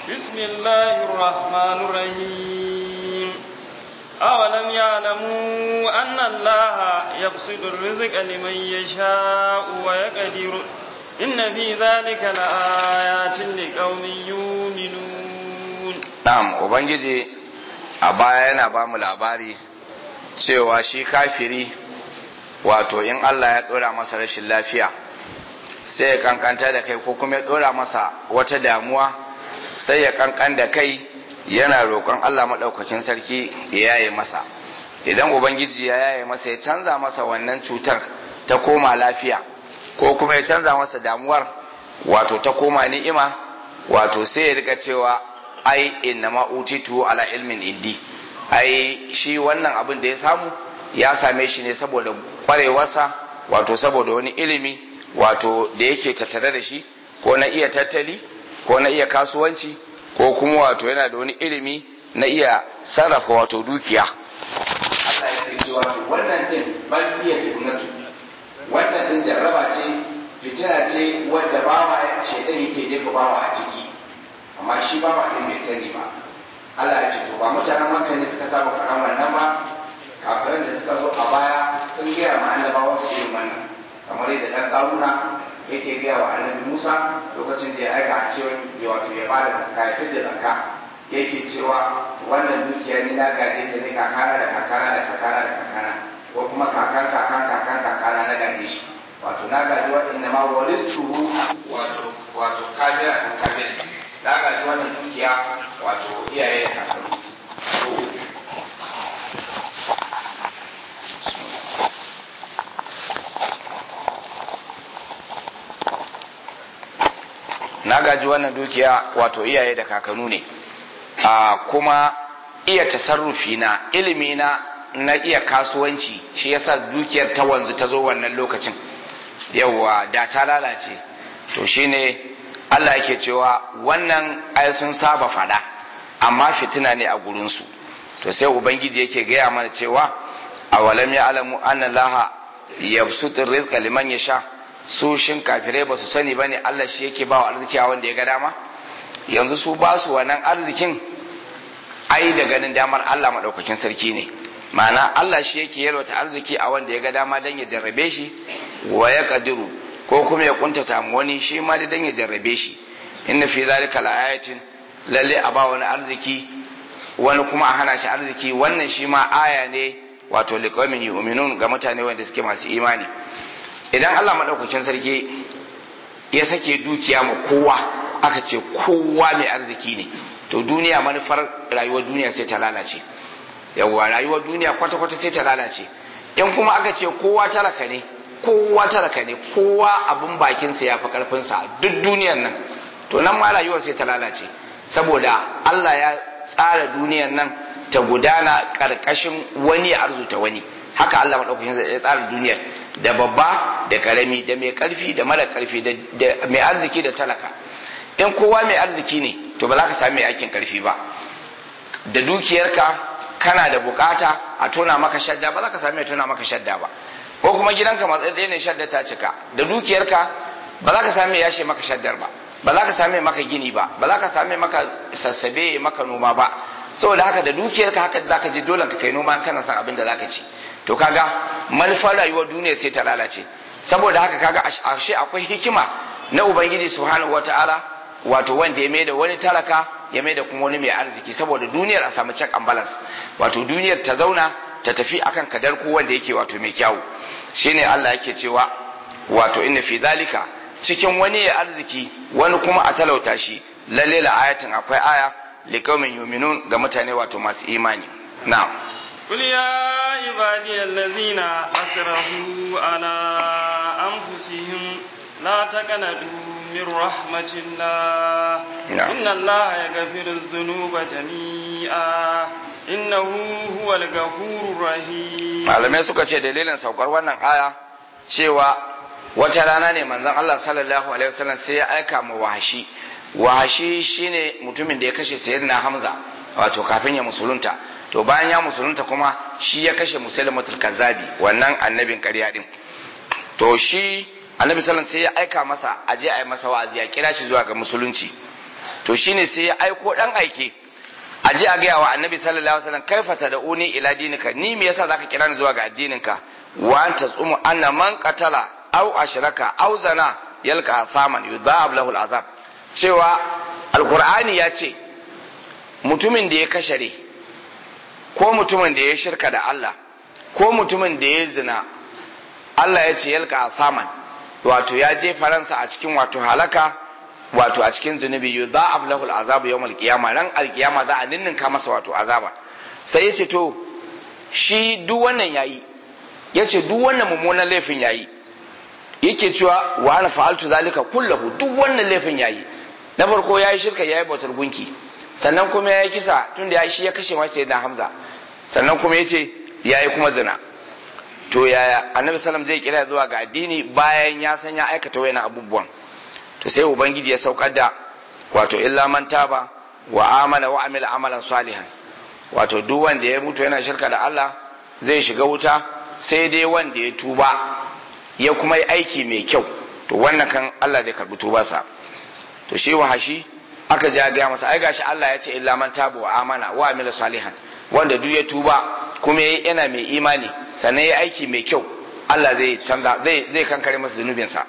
بسم الله الرحمن الرحيم أولم يعلموا أن الله يبسط الرزق لمن يشاء ويقدر إن في ذلك لآيات لقوم يؤمنون na'am ubangiji a baya yana ba mu labari cewa shi kafiri wato in Allah ya dora masa rashin lafiya sai ya kankanta da kai ko kuma ya dora masa wata damuwa sai ya kankan da kai yana roƙon Allah maɗaukakin sarki ya yaye masa idan ubangiji ya yaye masa ya canza masa wannan cutar ta koma lafiya ko kuma ya canza masa damuwar wato ta koma ni'ima wato sai ya rika cewa ai inna ma utitu ala ilmin indi ai shi wannan abin da ya samu ya same shi ne saboda kwarewarsa wato saboda wani ilimi wato da yake tattare da shi ko na iya tattali ko na iya kasuwanci ko kuma wato yana da wani ilimi na iya sarrafa wato dukiya Allah ya ce wato wannan din bal iya fitnatu wannan din jarraba ce fitina ce wanda bawa shaitan yake jefa bawa a ciki amma shi bawa din bai sani ba Allah ya ce to ba mutanen Makka ne suka saba faɗan wannan ba kafiran da suka zo a baya sun gaya ma annabawan su irin wannan kamar yadda dan karuna yake gaya wa annabi Musa lokacin da ya aika a cewa ya wato ya bada zakka ya fidda zakka yake cewa wannan dukiya ni na gaje ta ne kakana da kakana da kakana da kakana ko kuma kakan kakan kakan kakana na gaje shi wato na gaji waɗanda ma walistuhu wato wato kabira kan kabir na gaji wannan dukiya wato iyaye da kakanni na gaji wannan dukiya wato iyaye da kakanu ne a kuma iya tasarrufi na ilimi na na iya kasuwanci shi yasa dukiyar ta wanzu ta zo wannan lokacin yauwa da ta lalace to shine Allah yake cewa wannan ai sun saba fada amma fitina ne a gurinsu to sai ubangiji yake gaya mana cewa awalam ya alamu anna laha yabsutur rizqa liman yasha su shin kafirai ba su sani ba ne Allah shi yake ba wa arziki a wanda ya ga dama yanzu su ba su wannan arzikin ai da ganin damar Allah maɗaukakin sarki ne ma'ana Allah shi yake yalwata arziki a wanda ya ga dama don ya jarrabe shi wa ya kadiru ko kuma ya kuntata mu wani shi ma da don ya jarrabe shi inna fi zalika laayatin lalle a ba wani arziki wani kuma a hana shi arziki wannan shi ma aya ne wato liqaumin yu'minun ga mutane wanda suke masu imani idan Allah maɗaukakin sarki ya sake dukiya ma kowa aka ce kowa mai arziki ne to duniya manufar rayuwar duniya sai ta lalace yawwa rayuwar duniya kwata-kwata sai ta lalace in kuma aka ce kowa talaka ne kowa talaka ne kowa abin bakinsa ya fi karfinsa duk duniyar nan to nan ma rayuwar sai ta lalace saboda Allah ya tsara duniyar nan ta gudana ƙarƙashin wani ya arzuta wani haka Allah maɗaukakin ya tsara duniyar da babba da karami da mai karfi da mara karfi da mai arziki da talaka in kowa mai arziki ne to ba za ka sami aikin karfi ba da dukiyarka kana da bukata a tona maka shadda ba za ka sami tona maka shadda ba ko kuma gidanka matsayi ne shadda ta cika da dukiyarka ba za ka sami yashe maka shaddar ba ba za ka sami maka gini ba ba za ka sami maka sassabe maka noma ba saboda haka da dukiyarka haka za ka je dole ka kai noma kana san abin da za ka ci to kaga manufar rayuwar duniya sai ta lalace saboda haka kaga ashe akwai hikima na ubangiji subhanahu wataala wato wanda ya maida wani talaka ya maida kuma wani mai arziki saboda duniyar a samu check and balance wato duniyar ta zauna ta tafi akan kadar ko wanda yake wato mai kyau shine Allah yake cewa wato inna fi zalika cikin wani ya arziki wani kuma a talauta shi lalle la ayatin akwai aya liqaumin yu'minun ga mutane wato masu imani na'am قل يا عبادي الذين أسرفوا على أنفسهم لا تقنطوا من رحمة الله نعم. إن الله يغفر الذنوب جميعا إنه هو الغفور الرحيم malamai suka ce dalilin saukar wannan aya cewa wata rana ne manzon Allah sallallahu alaihi wasallam sai ya aika mu wahashi wahashi shine mutumin da ya kashe sayyidina Hamza wato kafin ya musulunta to bayan ya musulunta kuma shi ya kashe musulmatul kazzabi wannan annabin ƙarya din to shi annabi sallallahu sai ya aika masa aje a yi masa wa'azi ya kira shi zuwa ga musulunci to shine sai ya aiko dan aike a ji a gaya wa annabi sallallahu alaihi wasallam kaifa tad'uni ila dinika ni me yasa zaka kira ni zuwa ga addininka wa anta tsumu anna man qatala aw ashraka aw zana yalqa thaman yudhab lahu al'azab cewa alqur'ani ya ce mutumin da ya kashare ko mutumin da ya shirka da Allah ko mutumin da ya zina Allah ya ce yalqa thaman wato ya je faransa a cikin wato halaka wato a cikin zunubi yudha'af lahu al'azabu yawm al-qiyamah ran al-qiyama za a ninninka masa wato azaba sai yace to shi duk wannan yayi yace duk wannan mummunan laifin yayi yake cewa wa ana fa'altu zalika kullahu duk wannan laifin yayi na farko yayi shirka yayi bautar gunki sannan kuma yayi kisa tunda ya shi ya kashe masa sayyidina Hamza sannan kuma yace yayi kuma zina to yaya annabi sallam zai kira zuwa ga addini bayan ya san ya aikata wayannan abubuwan to sai ubangiji ya saukar da wato illa man taba wa amana wa amila amalan salihan wato duk wanda ya mutu yana shirka da Allah zai shiga wuta sai dai wanda ya tuba ya kuma yi aiki mai kyau to wannan kan Allah zai karbi tubarsa to shi wahashi aka ja ga masa ai gashi Allah ya ce illa man taba wa amana wa amila salihan wanda duk ya tuba kuma yana mai imani sannan ya aiki mai kyau Allah zai canza zai zai kankare masa zunubinsa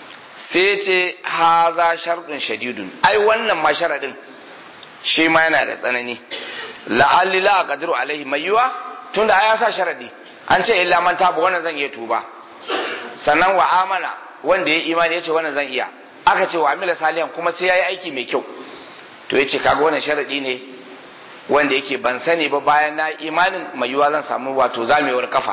sai ce haza sharɗin shadidun ai wannan ma sharaɗin shi ma yana da tsanani la'alli la qadru alaihi mai yiwa tunda ai ya sa sharaɗi an ce illa man taba wannan zan iya tuba sannan wa amana wanda ya imani ya ce wannan zan iya aka ce wa amila salihan kuma sai ya yi aiki mai kyau to ya ce kaga wannan sharaɗi ne wanda yake ban sani ba bayan na imanin mai yiwa zan samu wato zamewar kafa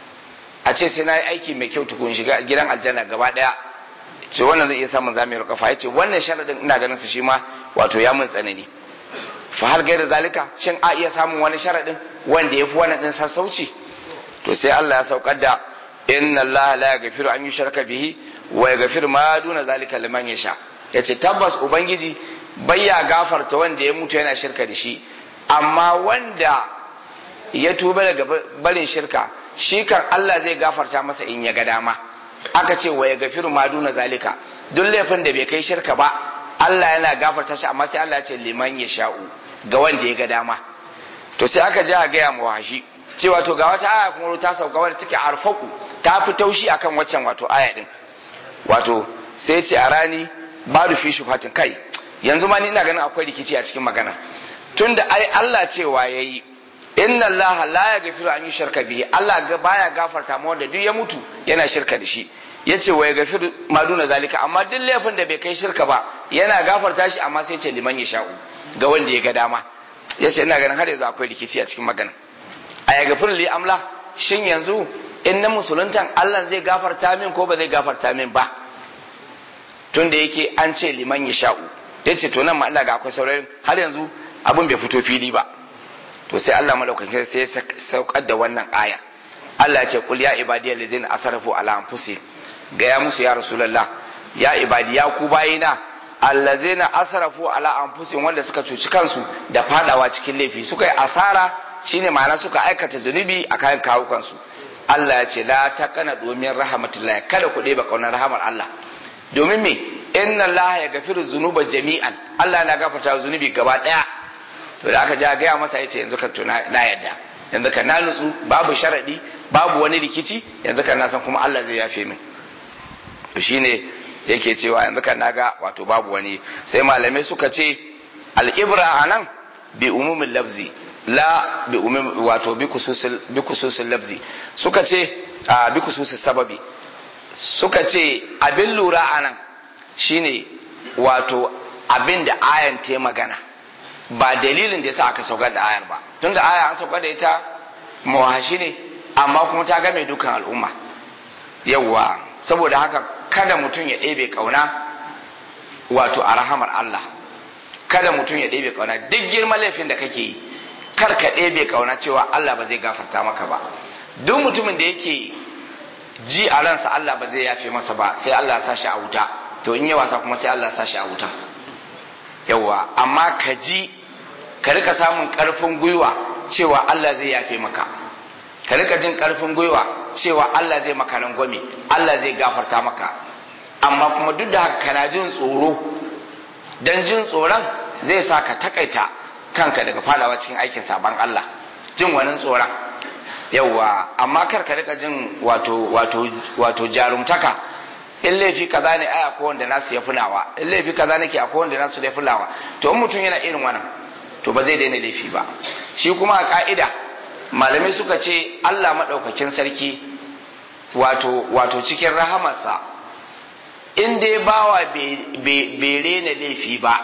a ce sai na yi aiki mai kyau tukun shiga gidan aljanna gaba ɗaya ce wannan zai iya samun zamewar kafa ya ce wannan sharaɗin ina ganin su shi ma wato ya mun tsanani fa har gaira zalika shin a iya samun wani sharaɗin wanda ya fi wannan ɗin sassauci to sai Allah ya saukar da inna Allah la yaghfiru an yushraka bihi wa yaghfiru ma duna zalika liman yasha yace tabbas ubangiji bayya gafarta wanda ya mutu yana shirka da shi amma wanda ya tuba daga barin shirka shi kan Allah zai gafarta masa in ya ga dama aka ce wa yaghfiru ma duna zalika duk laifin da bai kai shirka ba Allah yana gafarta shi amma sai Allah ya ce liman yasha'u ga wanda ya ga dama to sai aka je a gaya mu wahashi cewa to ga wata aya kuma ta sauka wadda take arfaku ta fi taushi akan waccan wato aya din wato sai ce a rani ba da fi shufatin kai yanzu ma ni ina ganin akwai rikici a cikin magana tunda ai Allah cewa yayi inna Allah la yaghfiru an yushraka bihi Allah ga baya gafarta ma wanda duk ya mutu yana shirka da shi yace wa yaghfiru ma duna zalika amma duk laifin da bai kai shirka ba yana gafarta shi amma sai ce liman yasha'u ga wanda ya ga dama yace ina ganin har yanzu akwai rikici a cikin magana a ya gafir li amla shin yanzu in na musuluntan Allah zai gafarta min ko ba zai gafarta min ba tun da yake an ce liman ya sha'u ya ce to nan ma ina ga akwai saurayin har yanzu abin bai fito fili ba to sai Allah malaukakin sai ya saukar da wannan aya Allah ya ce kul ya ibadiyal ladina asrafu ala anfusihim ga ya musu ya rasulullah ya ibadi ya ku bayina allazina asrafu ala anfusihim wanda suka cuci kansu da fadawa cikin laifi suka yi asara shine ma'ana suka aikata zunubi a kayan kawukansu Allah ya ce la taqana domin rahmatullahi kada ku ɗeba kaunar rahamar Allah domin me inna Allah ya gafiru zunuba jami'an Allah na gafarta zunubi gaba daya to da aka ja gaya masa yace yanzu kan to na yadda yanzu kan na nutsu babu sharadi babu wani rikici yanzu kan na san kuma Allah zai yafe min to shine yake cewa yanzu kan naga wato babu wani sai malamai suka ce al-ibra anan bi umumin lafzi la bi umum wato bi kususil bi kususil lafzi suka ce a bi kususil sababi suka ce abin lura anan shine wato abin da ayan ta magana ba dalilin da yasa aka saukar da ayar ba tunda aya an saukar da ita mawahashi ne amma kuma ta game dukan al'umma yawwa saboda haka kada mutum ya ɗebe ƙauna wato a rahamar Allah kada mutum ya ɗebe ƙauna duk girman laifin da kake yi kar ka ɗebe ƙauna cewa Allah ba zai gafarta maka ba duk mutumin da yake ji a ransa Allah ba zai yafe masa ba sai Allah ya sa shi a wuta to in yi wasa kuma sai Allah ya sa shi a wuta yawwa amma ka ji ka rika samun ƙarfin gwiwa cewa Allah zai yafe maka ka rika jin ƙarfin gwiwa cewa Allah zai maka rangwame Allah zai gafarta maka amma kuma duk da haka kana jin tsoro dan jin tsoron zai sa ka takaita kanka daga fadawa cikin aikin saban Allah jin wani tsoron yawwa amma kar ka rika jin wato wato wato jarumtaka in laifi kaza ne ai akwai wanda nasu ya fulawa in laifi kaza nake akwai wanda nasu ya fulawa to in mutum yana irin wannan to ba zai daina laifi ba shi kuma a ka'ida malamai suka ce Allah madaukakin sarki wato wato cikin rahamarsa in dai bawa bai rena laifi ba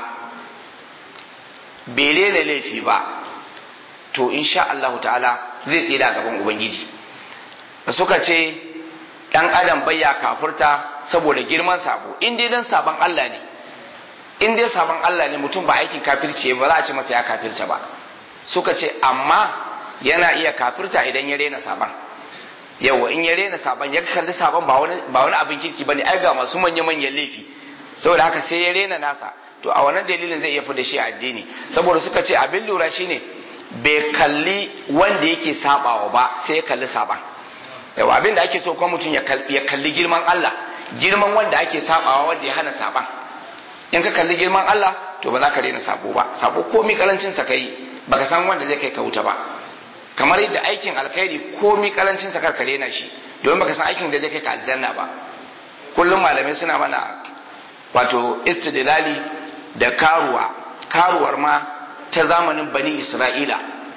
bai rena laifi ba to insha Allah ta'ala zai tsira gaban ubangiji suka ce dan adam bayya kafurta saboda girman sabo in dai dan sabon Allah ne in dai sabon Allah ne mutum ba aikin kafirce ba za a ce masa ya kafirce ba suka ce amma yana iya kafirta idan ya rena sabon yawa in ya rena sabon ya kalli sabon ba wani ba wani abin kirki bane ai ga masu manya manyan laifi saboda haka sai ya rena nasa to a wannan dalilin zai iya fi da shi a addini saboda suka ce abin lura shine bai kalli wanda yake sabawa ba sai ya kalli saban yawa abin da ake so kuma mutum ya kalli girman Allah girman wanda ake sabawa wanda ya hana saban in ka kalli girman Allah to ba za ka rena sabo ba sabo komi karancin sa kai baka san wanda zai kai ka wuta ba kamar yadda aikin alkhairi komi karancin sa kar ka rena shi domin baka san aikin da zai kai ka aljanna ba kullum malamai suna mana wato istidlali da karuwa karuwar ma ta zamanin bani isra'ila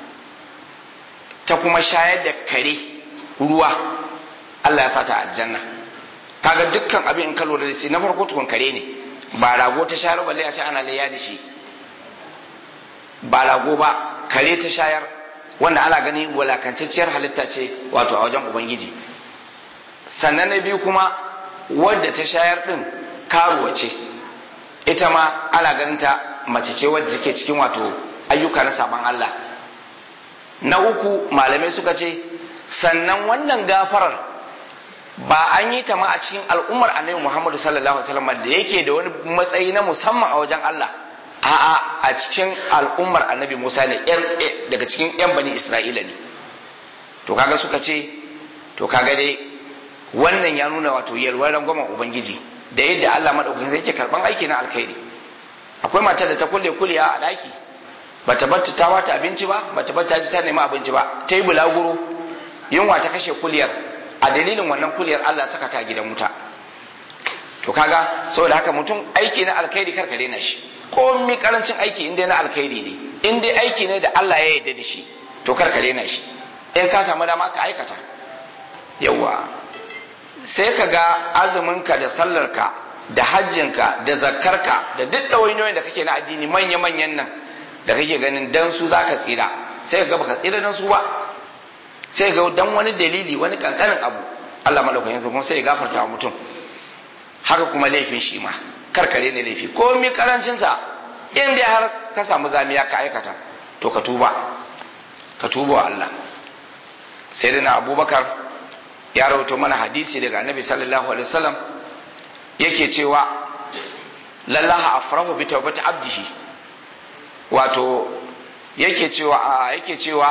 ta kuma shayar da kare ruwa Allah ya sata aljanna kaga dukkan abin in ka lura da shi na farko tukun kare ne ba rago ta shayar balle a ce ana layya da shi ba rago ba kare ta shayar wanda ana gani walakantacciyar halitta ce wato a wajen ubangiji sannan na biyu kuma wadda ta shayar din karuwa ce ita ma ana ganin ta mace ce wadda take cikin wato ayyuka na saban Allah na uku malamai suka ce sannan wannan gafarar ba an yi ta ma a cikin al'ummar annabi Muhammadu sallallahu alaihi wasallam da yake da wani matsayi na musamman a wajen Allah a'a a cikin al'ummar annabi Musa ne daga cikin yan bani Isra'ila ne to kaga suka ce to kaga dai wannan ya nuna wato yalwar rangwamen ubangiji da yadda Allah madaukakin sai yake karban aiki na alkhairi akwai matar da ta kulle kuliya a daki bata bar ta wata abinci ba bata bar ta ji ta nemi abinci ba ta yi bulaguro yunwa ta kashe kuliyar a dalilin wannan kuliyar Allah saka ta gidan wuta to kaga saboda haka mutum aiki na alkhairi kar ka daina shi ko mi karancin aiki in dai na alkhairi ne in dai aiki ne da Allah ya yarda da shi to kar ka daina shi in ka samu dama ka aikata yawa sai ka ga azuminka da sallarka da hajjinka da zakkarka da duk ɗawainiyoyin da kake na addini manya-manyan nan da kake ganin dan su zaka tsira sai ka ga baka tsira dan su ba sai ga dan wani dalili wani kankanin abu Allah madaukakin kuma sai ya gafarta wa mutum haka kuma laifin shi ma karkare ne laifi ko mi karancin sa in dai har ka samu zamiya ka aikata to ka tuba ka tuba wa Allah sai dana Abubakar ya rawaito mana hadisi daga Annabi sallallahu alaihi wasallam yake cewa lallaha afrahu bi tawbati abdihi wato yake cewa yake cewa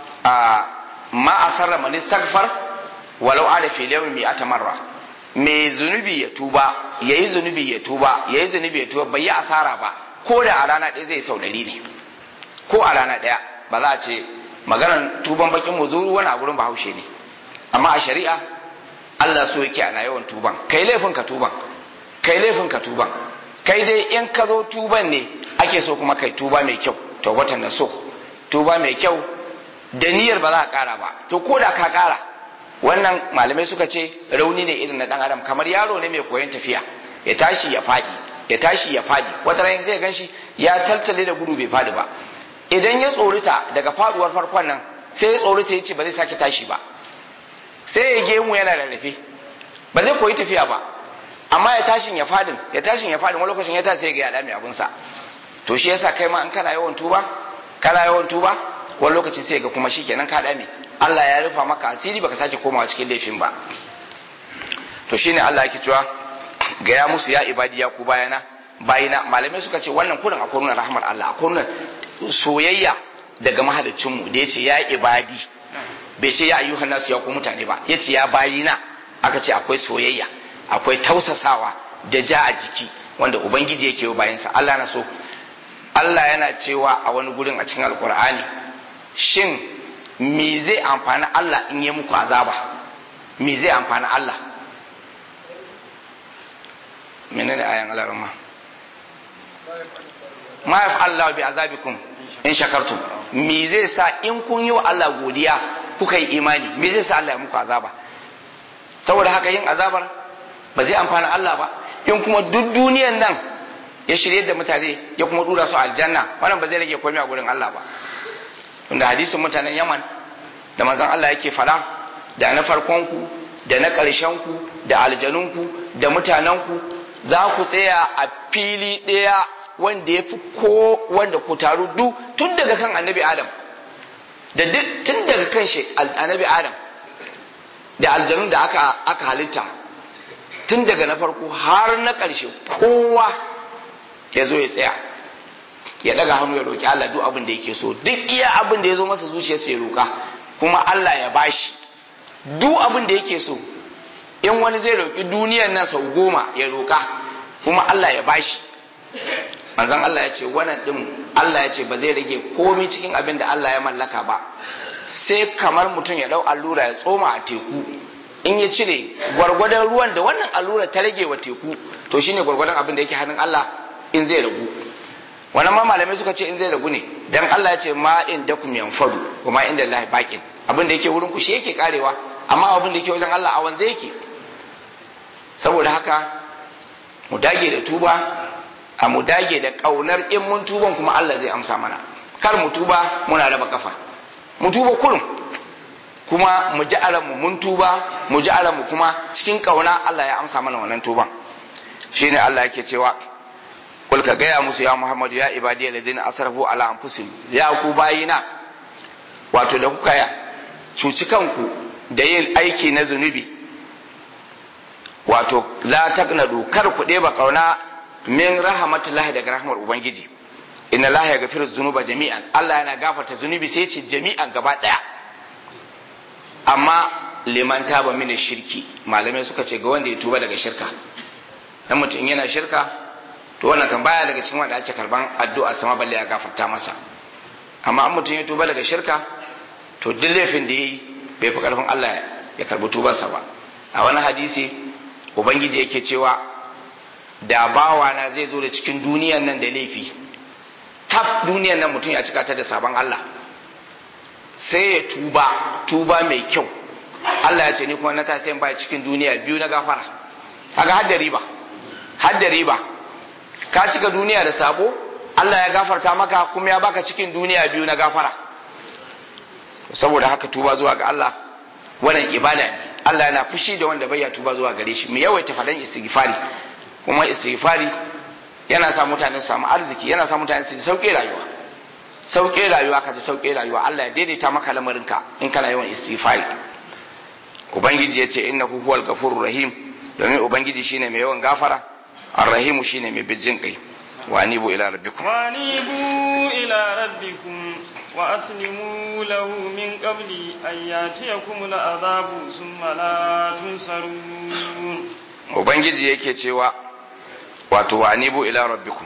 ma asarra man istaghfar walau ada fi yawmi mi'ata marra me zunubi ya tuba yayi zunubi ya tuba yayi zunubi ya tuba bai yi asara ba ko da a rana ɗaya zai sau ɗari ne ko a rana ɗaya ba za a ce maganar tuban bakin muzuru wani a gurin bahaushe ne amma a shari'a Allah so yake ana yawan tuban kai laifin ka tuban kai laifin ka tuban kai dai in ka zo tuban ne ake so kuma kai tuba mai kyau tawbatan na so tuba mai kyau da niyyar ba za ka kara ba to ko da ka kara wannan malamai suka ce rauni ne irin na dan adam kamar yaro ne mai koyon tafiya ya tashi ya fadi ya tashi ya fadi wata ran zai ganshi ya taltale da gudu bai fadi ba idan ya tsorita daga faduwar farkon nan sai ya tsorita ya ce ba zai sake tashi ba sai ya gemu yana rarrafe ba zai koyi tafiya ba amma ya tashin ya fadin ya tashin ya fadin wani lokacin ya tashi sai ga ya dame abunsa to shi yasa kai ma in kana yawan tuba kana yawan tuba wani lokacin sai ga kuma shikenan ka dame Allah ya rufa maka asiri baka sake komawa cikin laifin ba to shine Allah yake cewa ga ya musu ya ibadi ya ku bayana bayina malamai suka ce wannan kurin akwai nuna rahmar Allah akwai nuna soyayya daga mahaliccin mu da yace ya ibadi bai ce ya ayyuhan nasu ya ku mutane ba yace ya bayina aka ce akwai soyayya akwai tausasawa da ja a jiki wanda ubangiji yake yi bayansa Allah na so Allah yana cewa a wani gurin a cikin alkur'ani shin me zai amfani Allah in yi muku azaba me zai amfani Allah menene ayan alarma ma yaf Allah bi azabikum in shakartum me zai sa in kun yi wa Allah godiya kuka yi imani me zai sa Allah ya muku azaba saboda haka yin azabar ba zai amfani Allah ba in kuma duk duniyan nan ya shirye da mutane ya kuma dura su aljanna wannan ba zai rage komai a gurin Allah ba tunda hadisin mutanen Yaman da manzon Allah yake fada da na farkon ku da na ƙarshen ku da aljanun ku da mutanen ku za ku tsaya a fili ɗaya wanda ya fi ko wanda ku taru duk tun daga kan annabi Adam da duk tun daga kan shi annabi Adam da aljanun da aka aka halitta tun daga na farko har na ƙarshe kowa ya zo ya tsaya ya daga hannu ya roƙi Allah duk abin da yake so duk iya abin da ya zo masa zuciyarsa ya roƙa kuma Allah ya bashi duk abin da yake so in wani zai roƙi duniyar nan sau goma ya roƙa kuma Allah ya bashi manzon Allah ya ce wannan din Allah ya ce ba zai rage komai cikin abin da Allah ya mallaka ba sai kamar mutum ya dau allura ya tsoma a teku in ya cire gwargwadon ruwan da wannan allura ta rage wa teku to shine gwargwadon abin da yake hannun Allah in zai ragu wannan ma malamai suka ce in zai ragu ne dan Allah ya ce ma in da kum yanfadu wa ma inda Allah baqin abin da yake wurin ku shi yake karewa amma abin da yake wajen Allah a wanzu yake saboda haka mu dage da tuba a mu dage da kaunar in mun tuban kuma Allah zai amsa mana kar mu tuba muna raba kafa mu tuba kurum kuma mu ji mu mun tuba mu ji mu kuma cikin kauna Allah ya amsa mana wannan tuban shine Allah yake cewa kul ka gaya musu ya Muhammadu ya ibadi alladhina asrafu ala anfusihim ya ku bayina wato da kuka ya cuci kanku da yin aiki na zunubi wato la taqnadu kar ku ɗeba kauna min rahmatullahi daga rahmar ubangiji inna allaha yaghfiru dhunuba jami'an Allah yana gafarta zunubi sai ce jami'an gaba daya amma liman taba mini shirki malamai suka ce ga wanda ya tuba daga shirka dan mutum yana shirka to wannan kan baya daga cikin wanda ake karban addu'a sama balle ya gafarta masa amma an mutum ya tuba daga shirka to duk laifin da yayi bai fi karfin Allah ya karbi tubarsa ba a wani hadisi ubangiji yake cewa da bawana zai zo da cikin duniyan nan da laifi tab duniyan nan mutum ya cika ta da sabon Allah sai ya tuba tuba mai kyau Allah ya ce ni kuma na ta sai ba cikin duniya biyu na gafara kaga hadda riba hadda riba ka cika duniya da sabo Allah ya gafarta maka kuma ya baka cikin duniya biyu na gafara saboda haka tuba zuwa ga Allah wannan ibada ne Allah yana fushi da wanda bai ya tuba zuwa gare shi mu yawaita fadan istighfari kuma istighfari yana sa mutane su samu arziki yana sa mutane su sauke rayuwa sauke rayuwa ka ji sauke rayuwa Allah ya daidaita maka lamarinka in kana yawan istighfari ubangiji ya ce innahu huwal ghafurur rahim domin ubangiji shine mai yawan gafara arrahimu shine mai bijin kai wa anibu ila rabbikum wa anibu ila rabbikum wa aslimu lahu min qabli an yatiyakum al'adabu thumma la tunsarun ubangiji yake cewa wato wa anibu ila rabbikum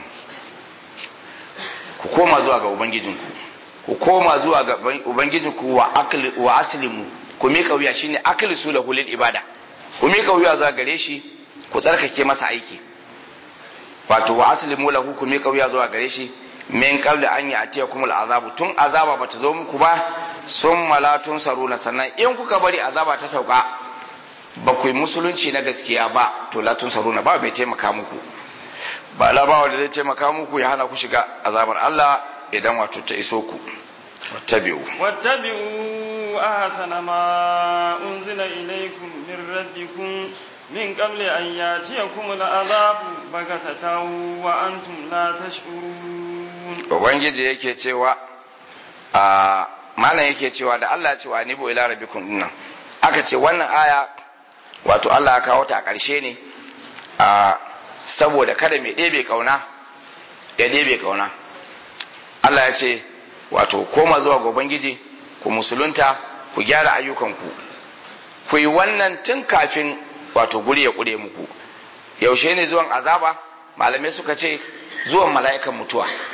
ku koma zuwa ga ubangijinku ku koma zuwa ga ubangijinku wa akli wa aslimu ku mika wuya shine akli su lahu lil ibada ku mika wuya zuwa gare shi ku tsarkake masa aiki wato wa aslimu lahu ku mika wuya zuwa gare shi min qabli an ya'tiyakum al'azabu tun azaba bata zo muku ba summa la tunsaruna sannan in kuka bari azaba ta sauka ba ku yi musulunci na gaskiya ba to la tunsaruna ba mai taimaka muku ba labawa da zai taimaka muku ya hana ku shiga azabar Allah idan wato ta iso ku wattabi'u wattabi'u ahsana ma unzila ilaykum min rabbikum min qabli an yatiyakum al'adabu bagatatan wa antum la tash'urun ubangiji yake cewa a malam yake cewa da Allah ya ce wa nibu ila rabbikum dinnan aka ce wannan aya wato Allah ya kawo ta a ƙarshe ne a saboda kada mai ɗebe kauna ya ɗebe kauna Allah ya ce wato koma zuwa ga Ubangiji ku musulunta ku gyara ayyukanku ku yi wannan tun kafin wato guri ya ƙure muku yaushe ne zuwan azaba malamai suka ce zuwan mala'ikan mutuwa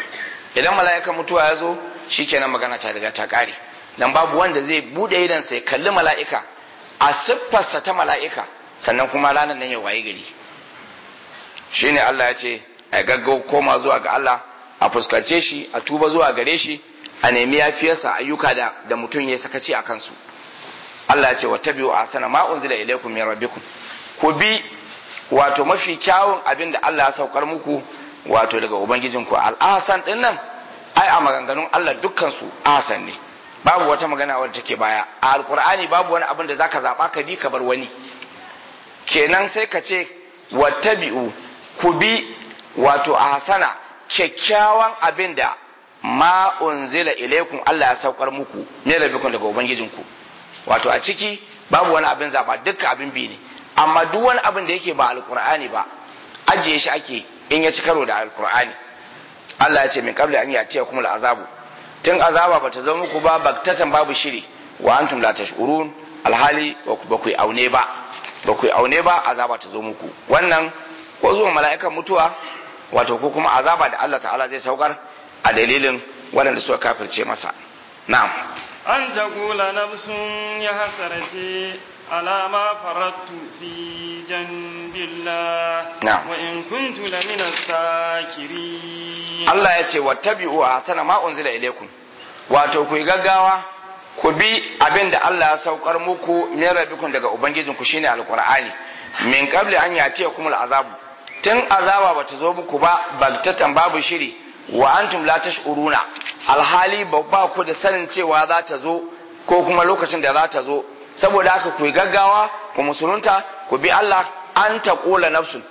idan mala'ikan mutuwa ya zo shikenan magana ta riga ta kare dan babu wanda zai bude idan sai kalli mala'ika a siffarsa ta mala'ika sannan kuma ranar nan ya waye gari shine Allah ya ce a gaggau koma zuwa ga Allah a fuskance shi a tuba zuwa gare shi a nemi yafiyarsa ayyuka da da mutum ya sakaci a kansu Allah ya ce wattabi'u ahsana ma unzila ilaykum min rabbikum ku bi wato mafi kyawun abin da Allah ya saukar muku wato daga ubangijinku al-ahsan din nan ai a maganganun Allah dukkan su ahsan ne babu wata magana wadda take baya a alqur'ani babu wani abin da zaka zaba ka bi ka bar wani kenan sai ka ce wattabi'u ku bi wato ahsana kyakkyawan abin da ma unzila ilaikum Allah ya saukar muku ne rabbikum daga ubangijinku wato a ciki babu wani abin zaba dukkan abin bi ne amma duk wani abin da yake ba alqur'ani ba ajiye shi ake in ya ci karo da alqur'ani Allah ya ce min qabla an yatiya kuma azabu tun azaba bata zama muku ba baktatan babu shiri wa antum la tashurun alhali ba ku aune ba ba ku aune ba azaba ta zo muku wannan ko zuwa mala'ikan mutuwa wato ko kuma azaba da Allah ta'ala zai saukar a dalilin waɗanda suka kafirce masa na'am an taqula nafsun ya hasarati ala ma farattu fi janbillah Na'am. wa in kuntu lamina sakirin Allah ya ce wattabi'u ahsana ma unzila ilaykum wato ku yi gaggawa ku bi abin da Allah ya saukar muku min rabbikum daga ubangijinku shine alqur'ani min qabli an yatiyakum al'azabu tun azaba bata zo muku ba bagtatan babu shiri wa antum la tash'uruna alhali ba ba ku da sanin cewa za ta zo ko kuma lokacin da za ta zo saboda haka ku yi gaggawa ku musulunta ku bi Allah an taqula nafsun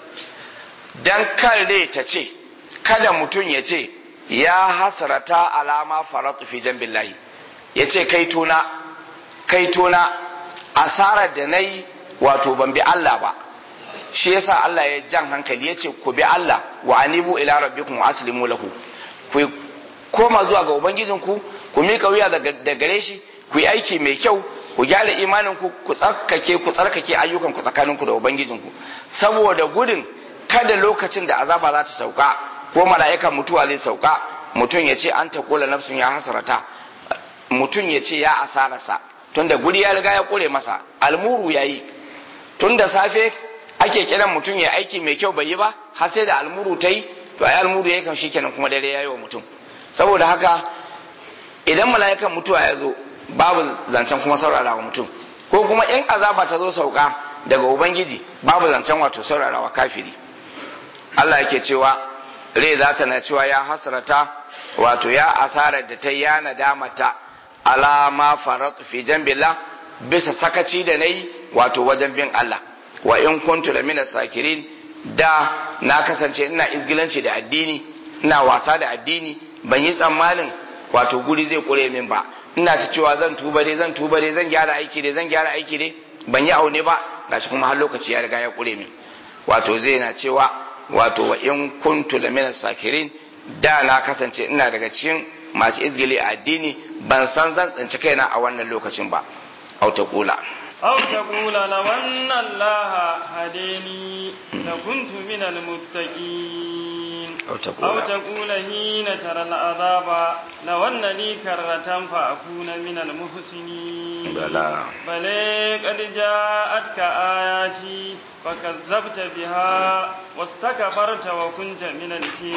dan kan rai ta ce kada mutum ya ce ya hasrata alama faratu fi jambillahi ya ce kai tona kai tona asarar da na yi wato ban bi Allah ba shi yasa Allah ya jan hankali ya ce ku bi Allah wa anibu ila rabbikum wa aslimu lahu ku koma zuwa ga ubangijinku ku miƙa wuya da gare shi ku yi aiki mai kyau ku gyara imaninku ku tsarkake ku tsarkake ayyukan ku tsakaninku da ubangijinku saboda gudun kada lokacin da azaba za ta sauka ko mala'ikan mutuwa zai sauka mutum ya ce an ta kula nafsun ya hasarata mutum ya ce ya asararsa tunda guri ya riga ya kure masa almuru ya yi tun da safe ake kiran mutum ya aiki mai kyau bai yi ba har sai da almuru ta yi to ai almuru ya kan shi kenan kuma dare ya yi wa mutum saboda haka idan mala'ikan mutuwa ya zo babu zancen kuma saurara wa mutum ko kuma in azaba ta zo sauka daga ubangiji babu zancen wato saurara wa kafiri Allah yake cewa rai za ta na cewa ya hasrata wato ya asarar da ta ya nadamata alama faratu fi jambillah bisa sakaci da nayi wato wajen bin Allah wa in kuntu la mina sakirin da na kasance ina izgilanci da addini ina wasa da addini ban yi tsammanin wato guri zai kure min ba ina ta cewa zan tuba dai zan tuba dai zan gyara aiki dai zan gyara aiki dai ban yi aune ba gashi kuma har lokaci ya riga ya kure min wato zai na cewa wato wa in kuntu la mina sakirin da na kasance ina daga cikin masu izgili a addini ban san zan tsinci kaina a wannan lokacin ba au ta kula أو تقول لو أن الله هديني لكنت من المتقين أو تقول أو تقول حين ترى العذاب لو أن لي كرة فأكون من المحسنين بلى بل قد جاءتك آياتي فكذبت بها واستكبرت وكنت من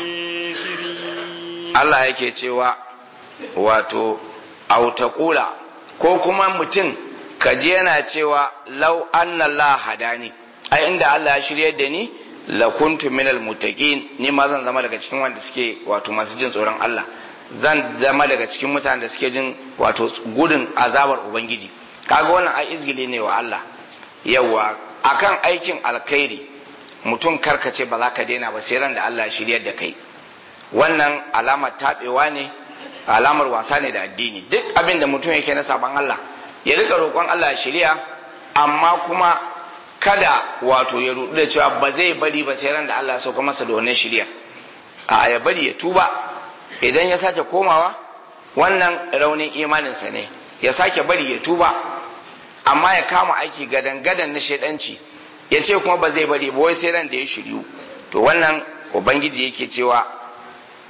الكافرين Allah yake cewa wato au ta kula ko kuma mutum kaji yana cewa lau anna Allah hadani ai inda Allah ya shiryar da ni la kuntu minal muttaqin ni ma zan zama daga cikin wanda suke wato masu jin tsoron Allah zan zama daga cikin mutanen da suke jin wato gudun azabar ubangiji kaga wannan ai izgili ne wa Allah yawa akan aikin alkhairi mutum karkace ba za ka daina ba sai ran da Allah ya shiryar da kai wannan alamar tabewa ne alamar wasa ne da addini duk abin da mutum yake na saban Allah ya rika roƙon Allah ya shirya amma kuma kada wato ya rudu da cewa ba zai bari ba sai ran da Allah ya sauka masa da wannan shirya a ya bari ya tuba idan ya sake komawa wannan raunin imaninsa ne ya sake bari ya tuba amma ya kama aiki gadan gadan na shaidanci ya ce kuma ba zai bari ba wai sai ran da ya shiryu to wannan ubangiji yake cewa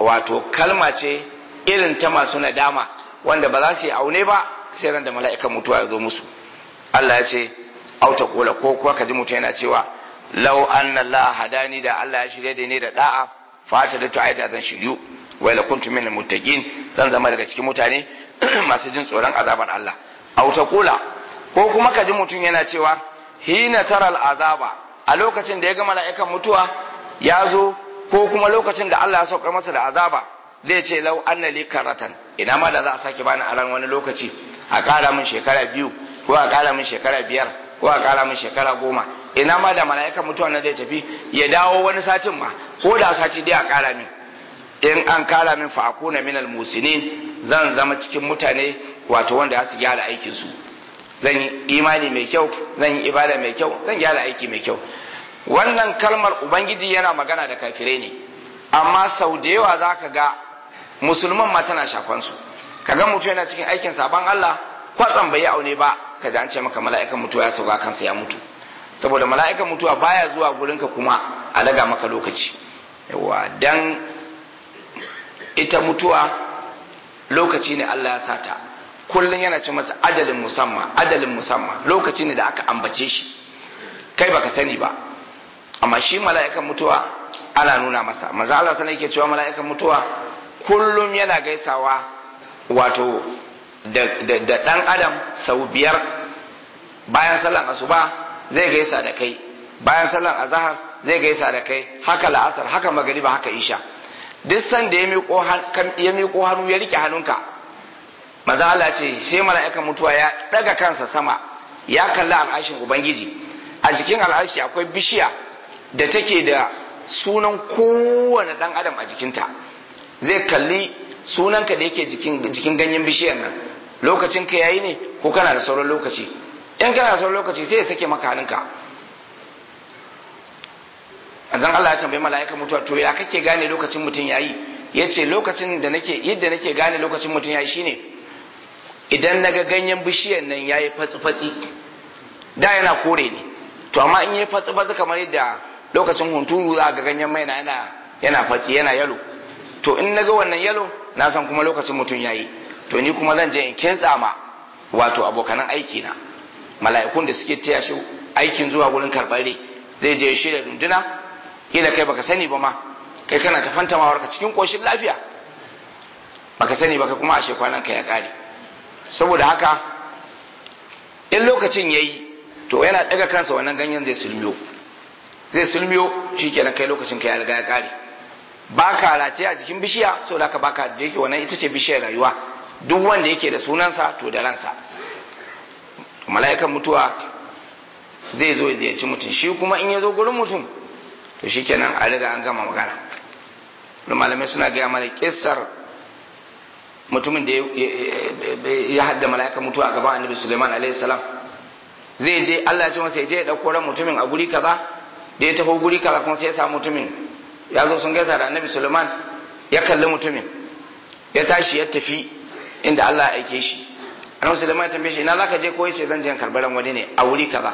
wato kalma ce irin ta masu nadama wanda ba za su yi aune ba sai ran da mala'ikan mutuwa ya zo musu Allah ya ce auta kula ko kuwa ka ji mutum yana cewa lau anna Allah hadani da Allah ya shirye da ni da da'a fata da tu'ai da zan shiryu wai la kuntu min muttaqin zan zama daga cikin mutane masu jin tsoron azabar Allah auta kula ko kuma ka ji mutum yana cewa hina taral azaba a lokacin da ya ga mala'ikan mutuwa ya zo ko kuma lokacin da Allah ya saukar masa da azaba zai ce lau anna li karatan ina ma da za a sake bani a ran wani lokaci a kara min shekara biyu ko a kara min shekara biyar ko a kara min shekara goma ina ma da mala'ikan mutuwa na zai tafi ya dawo wani satin ma ko da sati dai a kara min in an kara min fa akuna minal musinin zan zama cikin mutane wato wanda ya su gyara aikin su zan yi imani mai kyau zan yi ibada mai kyau zan gyara aiki mai kyau wannan kalmar ubangiji yana magana da kafirai ne amma sau da yawa za ka ga musulman ma tana shafan su ka ga mutum yana cikin aikin sabon Allah kwatsam bai yi aune ba ka ji an ce maka mala'ikan mutuwa ya sauka kansa ya mutu saboda mala'ikan mutuwa baya zuwa gurinka kuma a daga maka lokaci yawa dan ita mutuwa lokaci ne Allah ya sata kullum yana ce mata ajalin musamman ajalin musamman lokaci ne da aka ambace shi kai baka sani ba amma shi mala'ikan mutuwa ana nuna masa maza Allah sana yake cewa mala'ikan mutuwa kullum yana gaisawa wato da dan adam sau biyar bayan sallan asuba zai gaisa da kai bayan sallan azahar zai gaisa da kai haka la'asar haka magariba haka isha duk sanda ya miƙo hannu ya rike hannunka maza Allah ce sai mala'ikan mutuwa ya daga kansa sama ya kalli al'ashin ubangiji a jikin al'ashi akwai bishiya da take da sunan kowane dan adam a jikinta zai kalli sunanka da yake jikin ganyen bishiyar nan lokacin ka yayi ne ko kana da sauran lokaci in kana da sauran lokaci sai ya sake maka hannunka azan Allah ya tambayi mala'ika mutuwa to ya kake gane lokacin mutum yayi yace lokacin da nake yadda nake gane lokacin mutum yayi shine idan naga ganyen bishiyar nan yayi fatsi fatsi da yana kore ne to amma in yayi fatsi fatsi kamar yadda lokacin hunturu za ga ganyen mai yana yana fatsi yana yalo to in naga wannan yalo na san kuma lokacin mutum yayi to ni kuma zan je in kintsa ma wato abokanan aiki na mala'ikun da suke taya shi aikin zuwa gurin karɓar rai zai je shirya runduna kila kai baka sani ba ma kai kana ta fantamawar ka cikin koshin lafiya baka sani baka kuma ashe kwanan ka ya kare saboda haka in lokacin yayi to yana daga kansa wannan ganyen zai sulmiyo zai sulmiyo shikenan kai lokacin ka ya riga ya kare baka rataye a jikin bishiya saboda haka baka da yake wannan ita ce bishiyar rayuwa duk wanda yake da sunansa to da ransa mala'ikan mutuwa zai zo ya ziyarci mutum shi kuma in ya zo gurin mutum to shi kenan a riga an gama magana da malamai suna gaya mana kissar mutumin da ya hadda mala'ikan mutuwa a gaban annabi suleiman alaihi salam zai je allah ya ce masa ya je ya ɗauko ran mutumin a guri kaza da ya taho guri kaza kuma sai ya samu mutumin ya zo sun gaisa da annabi suleiman ya kalli mutumin ya tashi ya tafi inda allah ya aike shi annabi suleiman ya tambaye shi ina zaka je ko yace zan je karbar ran wani ne a wuri kaza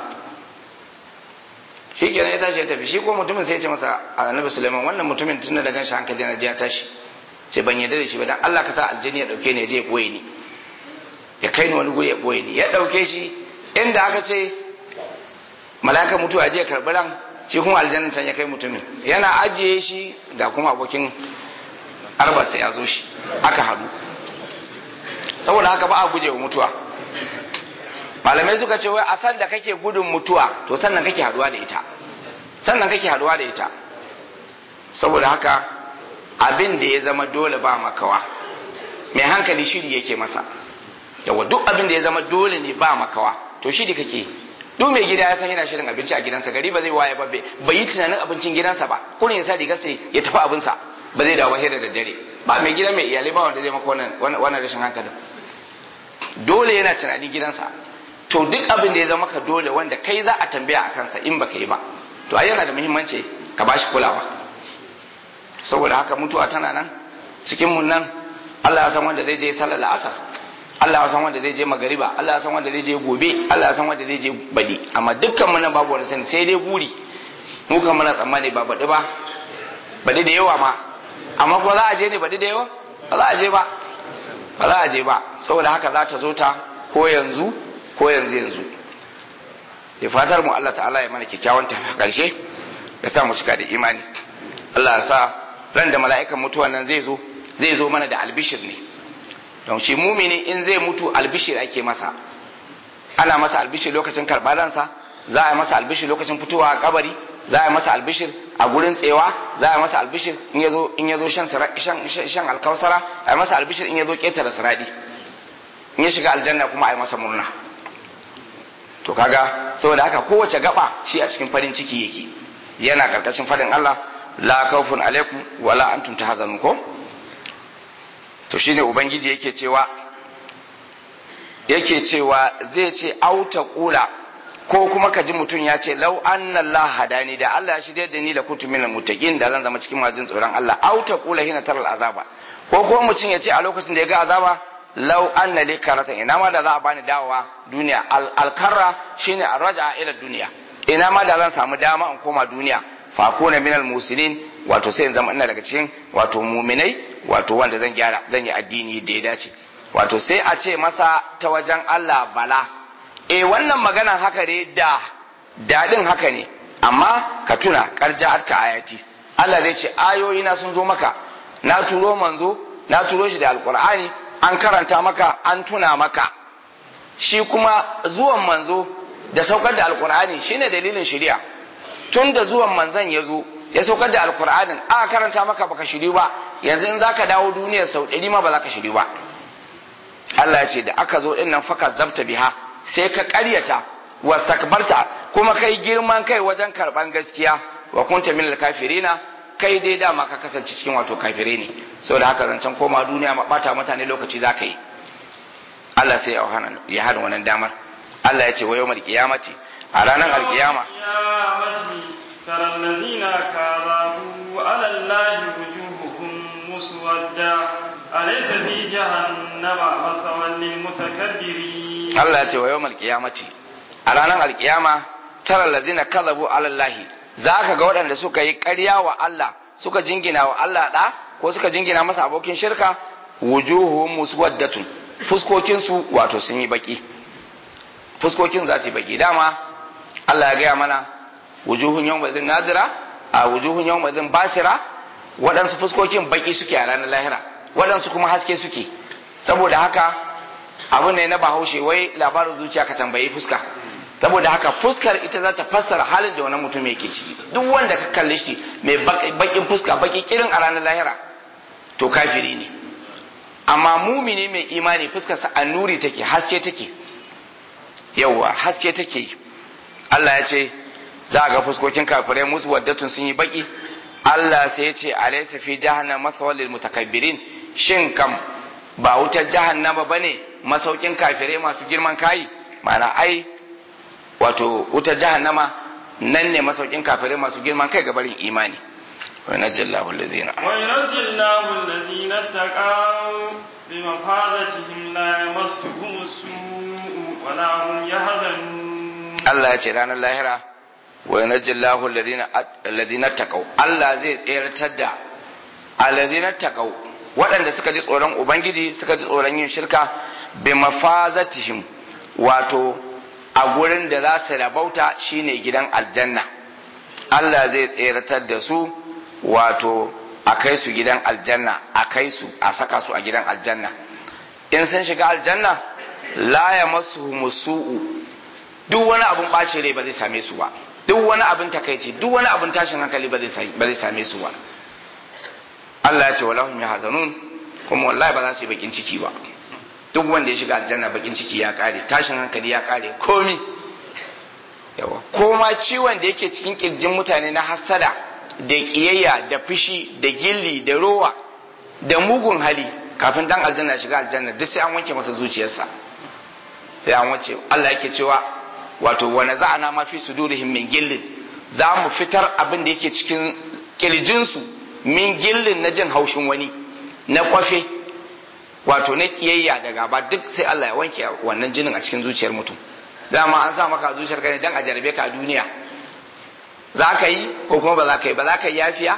shi kenan ya tashi ya tafi shi ko mutumin sai ya ce masa annabi suleiman wannan mutumin tunda da ganshi hankali na ya tashi sai ban yarda da shi ba dan Allah ka sa aljini ya dauke ni ya je ya boye ni ya kai ni wani guri ya boye ni ya dauke shi inda aka ce malaka mutuwa ya je karbi ran shi kuma aljannin can ya kai mutumin yana ajiye shi ga kuma abokin arbarsa ya zo shi aka haɗu saboda haka ba a guje wa mutuwa malamai suka ce wai a san da kake gudun mutuwa to sannan kake haduwa da ita sannan kake haduwa da ita saboda haka abin da ya zama dole ba makawa mai hankali shiri yake masa yawa duk abin da ya zama dole ne ba makawa to shiri kake duk mai gida ya san yana shirin abinci a gidansa gari ba zai waye ba bai yi tunanin abincin gidansa ba kurin ya sa rigar sai ya tafi abinsa ba zai dawo hira da dare ba mai gida mai iyalai ba wanda zai maka wannan rashin hankalin dole yana tunanin gidansa to duk abin da ya zama ka dole wanda kai za a tambaya a kansa in baka yi ba to ai yana da muhimmanci ka bashi kulawa saboda haka mutuwa tana nan cikin mun nan Allah ya san wanda zai je sallar asar Allah ya san wanda zai je magariba Allah ya san wanda zai je gobe Allah ya san wanda zai je badi amma dukkan mu nan babu wani sani sai dai guri mu kan muna tsammani ba badi ba badi da yawa ma amma ko za a je ne ba da yawa ba za a je ba ba za a je ba saboda haka za ta zo ta ko yanzu ko yanzu yanzu da fatar mu Allah ta'ala ya mana kyakkyawan tafi karshe ya sa mu cika da imani Allah ya sa ran da mala'ikan mutuwan nan zai zo zai zo mana da albishir ne don shi mumini in zai mutu albishir ake masa ana masa albishir lokacin karbaransa za a yi masa albishir lokacin fitowa a kabari za a yi masa albishir a gurin tsewa za a yi masa albishir in ya zo in ya zo shan shan alkausara a yi masa albishir in ya zo ketare siradi in ya shiga aljanna kuma a yi masa murna to kaga saboda haka kowace gaba shi a cikin farin ciki yake yana karkashin fadin Allah la khawfun alaikum wala antum tahzanun ko to shine ubangiji yake cewa yake cewa zai ce auta kula ko kuma ka ji mutum ya ce lau anna Allah hadani da Allah ya shirya da ni la kuntu minal muttaqin da zan zama cikin majin tsoron Allah auta kula hina taral azaba ko kuma mutum ya ce a lokacin da ya ga azaba lau anna li karata ina ma da za a bani dawowa duniya alkarra shine arraja ila duniya ina ma da zan samu dama in koma duniya fa kuna minal muslimin wato sai in zama ina daga cikin wato muminai wato wanda zan gyara zan yi addini da ya dace wato sai a ce masa ta wajen Allah bala eh wannan maganan haka ne da dadin haka ne amma ka tuna karja ka ayati Allah zai ce ayoyi na sun zo maka na turo manzo na turo shi da alqur'ani an karanta maka an tuna maka shi kuma zuwan manzo da saukar da alqur'ani shine dalilin shari'a tun da zuwan manzon ya zo ya saukar da alqur'anin aka karanta maka baka shiri ba yanzu in zaka dawo duniyar sau ɗari ma ba za ka shiri ba Allah ya ce da aka zo ɗin nan faka zabta biha sai ka ƙaryata wa takbarta kuma kai girman kai wajen karɓan gaskiya wa kunta min kafirina kai dai dama ka kasance cikin wato kafire ne saboda haka zancen koma duniya ma bata mutane lokaci za ka yi Allah sai ya hana wannan damar Allah ya ce wa yawmal qiyamati a ranar alkiyama ترى الذين كذبوا على الله وجوههم مسودة أليس في جهنم مثوى للمتكبرين Allah ya ce wa yawmal qiyamati a ranar alkiyama tara allazina kadhabu ala Allah za ka ga waɗanda suka yi ƙarya wa Allah suka jingina wa Allah ɗa ko suka jingina masa abokin shirka wujuhu muswaddatun fuskokin su wato sun yi baki fuskokin za su yi baki dama Allah ya gaya mana wujuhun yawma zin nadira a wujuhun yawma zin basira waɗansu fuskokin baki suke a ranar lahira waɗansu kuma haske suke saboda haka abu ne na bahaushe wai labarin zuciya ka tambayi fuska saboda haka fuskar ita za ta fassara halin da wani mutum yake ciki duk wanda ka kalle shi mai bakin fuska baki kirin a ranar lahira to kafiri ne amma mumini mai imani fuskarsa a nuri take haske take yauwa haske take Allah ya ce za a ga fuskokin kafirai musu waddatun sun yi baki Allah sai ya ce alaysa fi jahannam masawal lil mutakabbirin shin kam ba wutar jahannama bane masaukin kafirai masu girman kai ma'ana ai wato wutar jahannama nan ne masaukin kafirai masu girman kai gabarin imani wa najjallahu allazina wa yunajjillahu allazina taqaw bi mafadatihim la yamassuhum as-su'u wa la hum yahzanun Allah ya ce ranar lahira wa yunajjillahu allazina allazina taqaw Allah zai tseratar da allazina taqaw waɗanda suka ji tsoron ubangiji suka ji tsoron yin shirka bi mafazatihim wato a gurin da za su rabauta shine gidan aljanna Allah zai tseratar da su wato a kai su gidan aljanna a kai su a saka su a gidan aljanna in sun shiga aljanna la ya masu musu'u duk wani abin ɓaci rai ba zai same su ba duk wani abin takaici duk wani abin tashin hankali ba zai same su ba Allah ya ce walahum yahzanun kuma wallahi ba za su yi bakin ciki ba duk wanda ya shiga aljanna bakin ciki ya kare tashin hankali ya kare komi yawa koma ciwon da yake cikin kirjin mutane na hasada da kiyayya da fushi da gilli da rowa da mugun hali kafin dan aljanna ya shiga aljanna duk sai an wanke masa zuciyarsa sai an wanke Allah yake cewa wato wa naza'ana ma fi sudurihim min gillin za mu fitar abin da yake cikin kirjinsu min gillin na jin haushin wani na kwafe wato na kiyayya da gaba duk sai Allah ya wanke wannan jinin a cikin zuciyar mutum dama an sa maka zuciyar ka ne dan a jarabe ka a duniya za ka yi ko kuma ba za ka yi ba za ka yi yafiya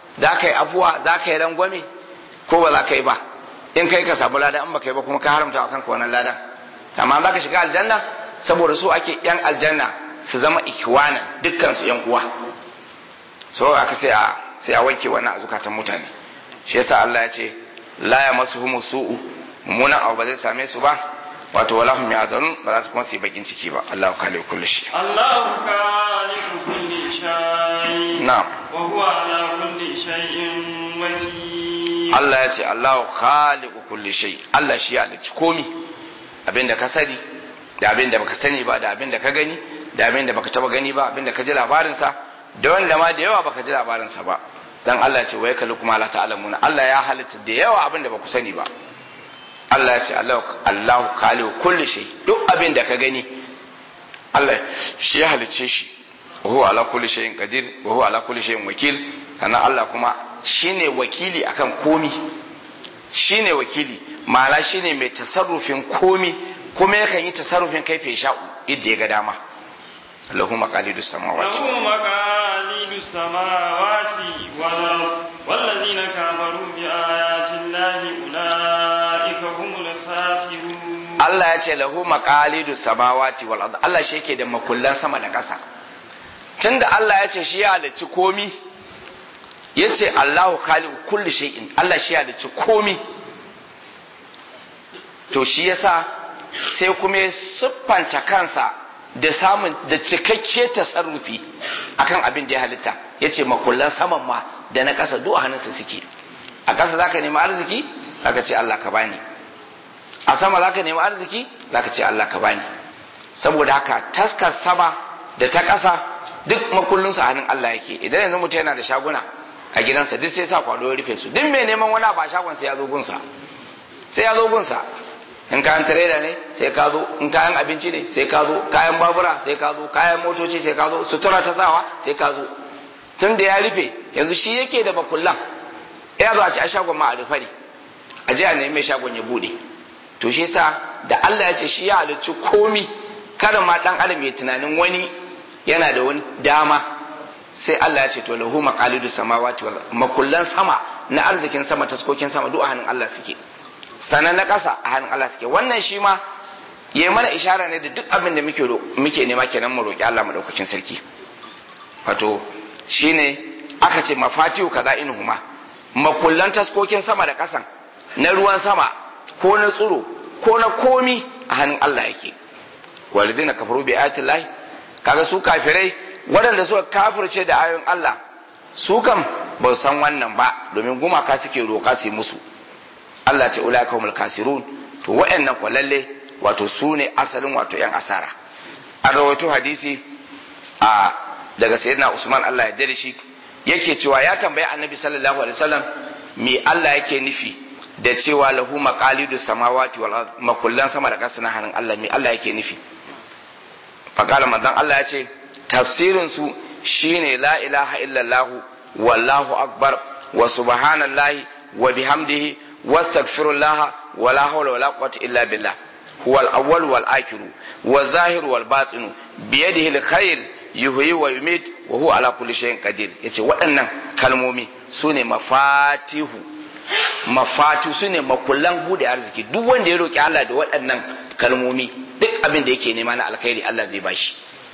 za ka yi afuwa za ka yi rangwame ko ba za ka yi ba in kai ka samu lada in ba ka yi ba kuma ka haramta wa kanka wannan ladan amma za ka shiga aljanna saboda su ake yan aljanna su zama ikiwanan dukkan su yan uwa so aka sai a sai a wanke wannan a zukatan mutane shi yasa Allah ya ce la ya masu humu su'u mummunan abu ba zai same su ba wato wala hum yahzanun ba za su kuma su yi bakin ciki ba Allahu khaliqu kulli shay الله خالق كل شيء na'am وهو على كل شيء وكيل Allah ya ce Allahu khaliqu kulli shay Allah shi ya halicci komi abinda ka sani da abinda baka sani ba da abinda ka gani da abinda baka taba gani ba abinda ka ji labarin sa da wanda ma da yawa baka ji labarin sa ba dan Allah ya ce wai kallu kuma la ta'lamuna Allah ya halitta da yawa abinda baku sani ba Allah ya ce Allahu Allahu khaliqu kulli shay duk abinda ka gani Allah shi ya halicce shi wa huwa ala kulli shay'in qadir wa huwa ala kulli shay'in wakil sannan Allah kuma shine wakili akan komi shine wakili ma'ana shine mai tasarrufin komi kuma yakan yi tasarrufin kaife sha'u yadda ya ga dama lahu maqalidus samawati له مقاليد السماوات والأرض والذين كفروا بآيات الله أولئك هم الخاسرون Allah ya ce lahu maqalidus samawati wal ard Allah shi yake da makullan sama da ƙasa tunda Allah ya ce shi ya halicci komi yace Allahu khaliqu kulli shay'in Allah shi ya halicci komi to shi yasa sai kuma ya siffanta kansa da samun da cikakke tasarrufi akan abin da ya halitta yace makullan saman ma da na ƙasa duk a hannunsa suke a ƙasa zaka nemi arziki zaka ce Allah ka bani a sama zaka nemi arziki zaka ce Allah ka bani saboda haka taskar sama da ta ƙasa duk makullinsu a hannun Allah yake idan yanzu mutum yana da shaguna a gidansa duk sai sa kwado ya rufe su duk mai neman wani ba shagon sai ya zo gunsa sai ya zo gunsa in kayan tireda ne sai ka zo in kayan abinci ne sai ka zo kayan babura sai ka zo kayan motoci sai ka zo sutura ta sawa sai ka zo tun da ya rufe yanzu shi yake da makullan ya zo a ci a shagon ma a rufe ne a je a nemi mai shagon ya bude to shi sa da Allah ya ce shi ya halicci komi kada ma dan adam ya tunanin wani yana da wani dama sai Allah ya ce to lahu maqalidu samawati wal makullan sama na arzikin sama taskokin sama duk a hannun Allah suke sanan na ƙasa a hannun Allah suke wannan shi ma ya mana ishara ne da duk abin da muke muke nema kenan mu roki Allah madaukakin sarki wato shine aka ce mafatihu kaza inhuma makullan taskokin sama da ƙasan na ruwan sama ko na tsiro ko na komi a hannun Allah yake walidina kafaru bi ayatin lahi kaga su kafirai waɗanda suka kafirce da ayoyin Allah su kam ba san wannan ba domin gumaka suke roƙa su musu Allah ce ulaika humul kasirun to waɗannan ko lalle wato su ne asalin wato yan asara an rawaito hadisi a daga sayyidina Usman Allah ya dare shi yake cewa ya tambayi annabi sallallahu alaihi wasallam me Allah yake nufi da cewa lahu maqalidu samawati wal ard makullan sama da ƙasa na hannun Allah me Allah yake nufi faqala manzon Allah ya ce tafsirin su shine la ilaha illallah wallahu akbar wa subhanallahi wa bihamdihi wastaghfirullah wa la hawla wala quwwata illa billah huwal awwal wal akhir wa zahir wal batin biyadihi al khair yuhyi wa yumit wa huwa ala kulli shay'in qadir yace waɗannan kalmomi sune mafatihu mafatu su ne makullan bude arziki duk wanda ya roki Allah da waɗannan kalmomi duk abin da yake nema na alkhairi Allah zai bashi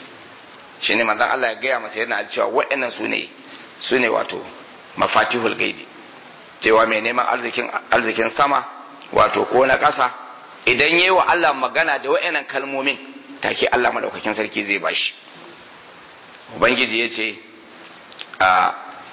shi ne manzon Allah ya gaya masa yana cewa waɗannan su ne su ne wato mafatihul gaibi cewa mai neman arzikin arzikin sama wato ko na ƙasa idan yayi wa Allah magana da waɗannan kalmomin take Allah madaukakin sarki zai bashi ubangiji ya ce a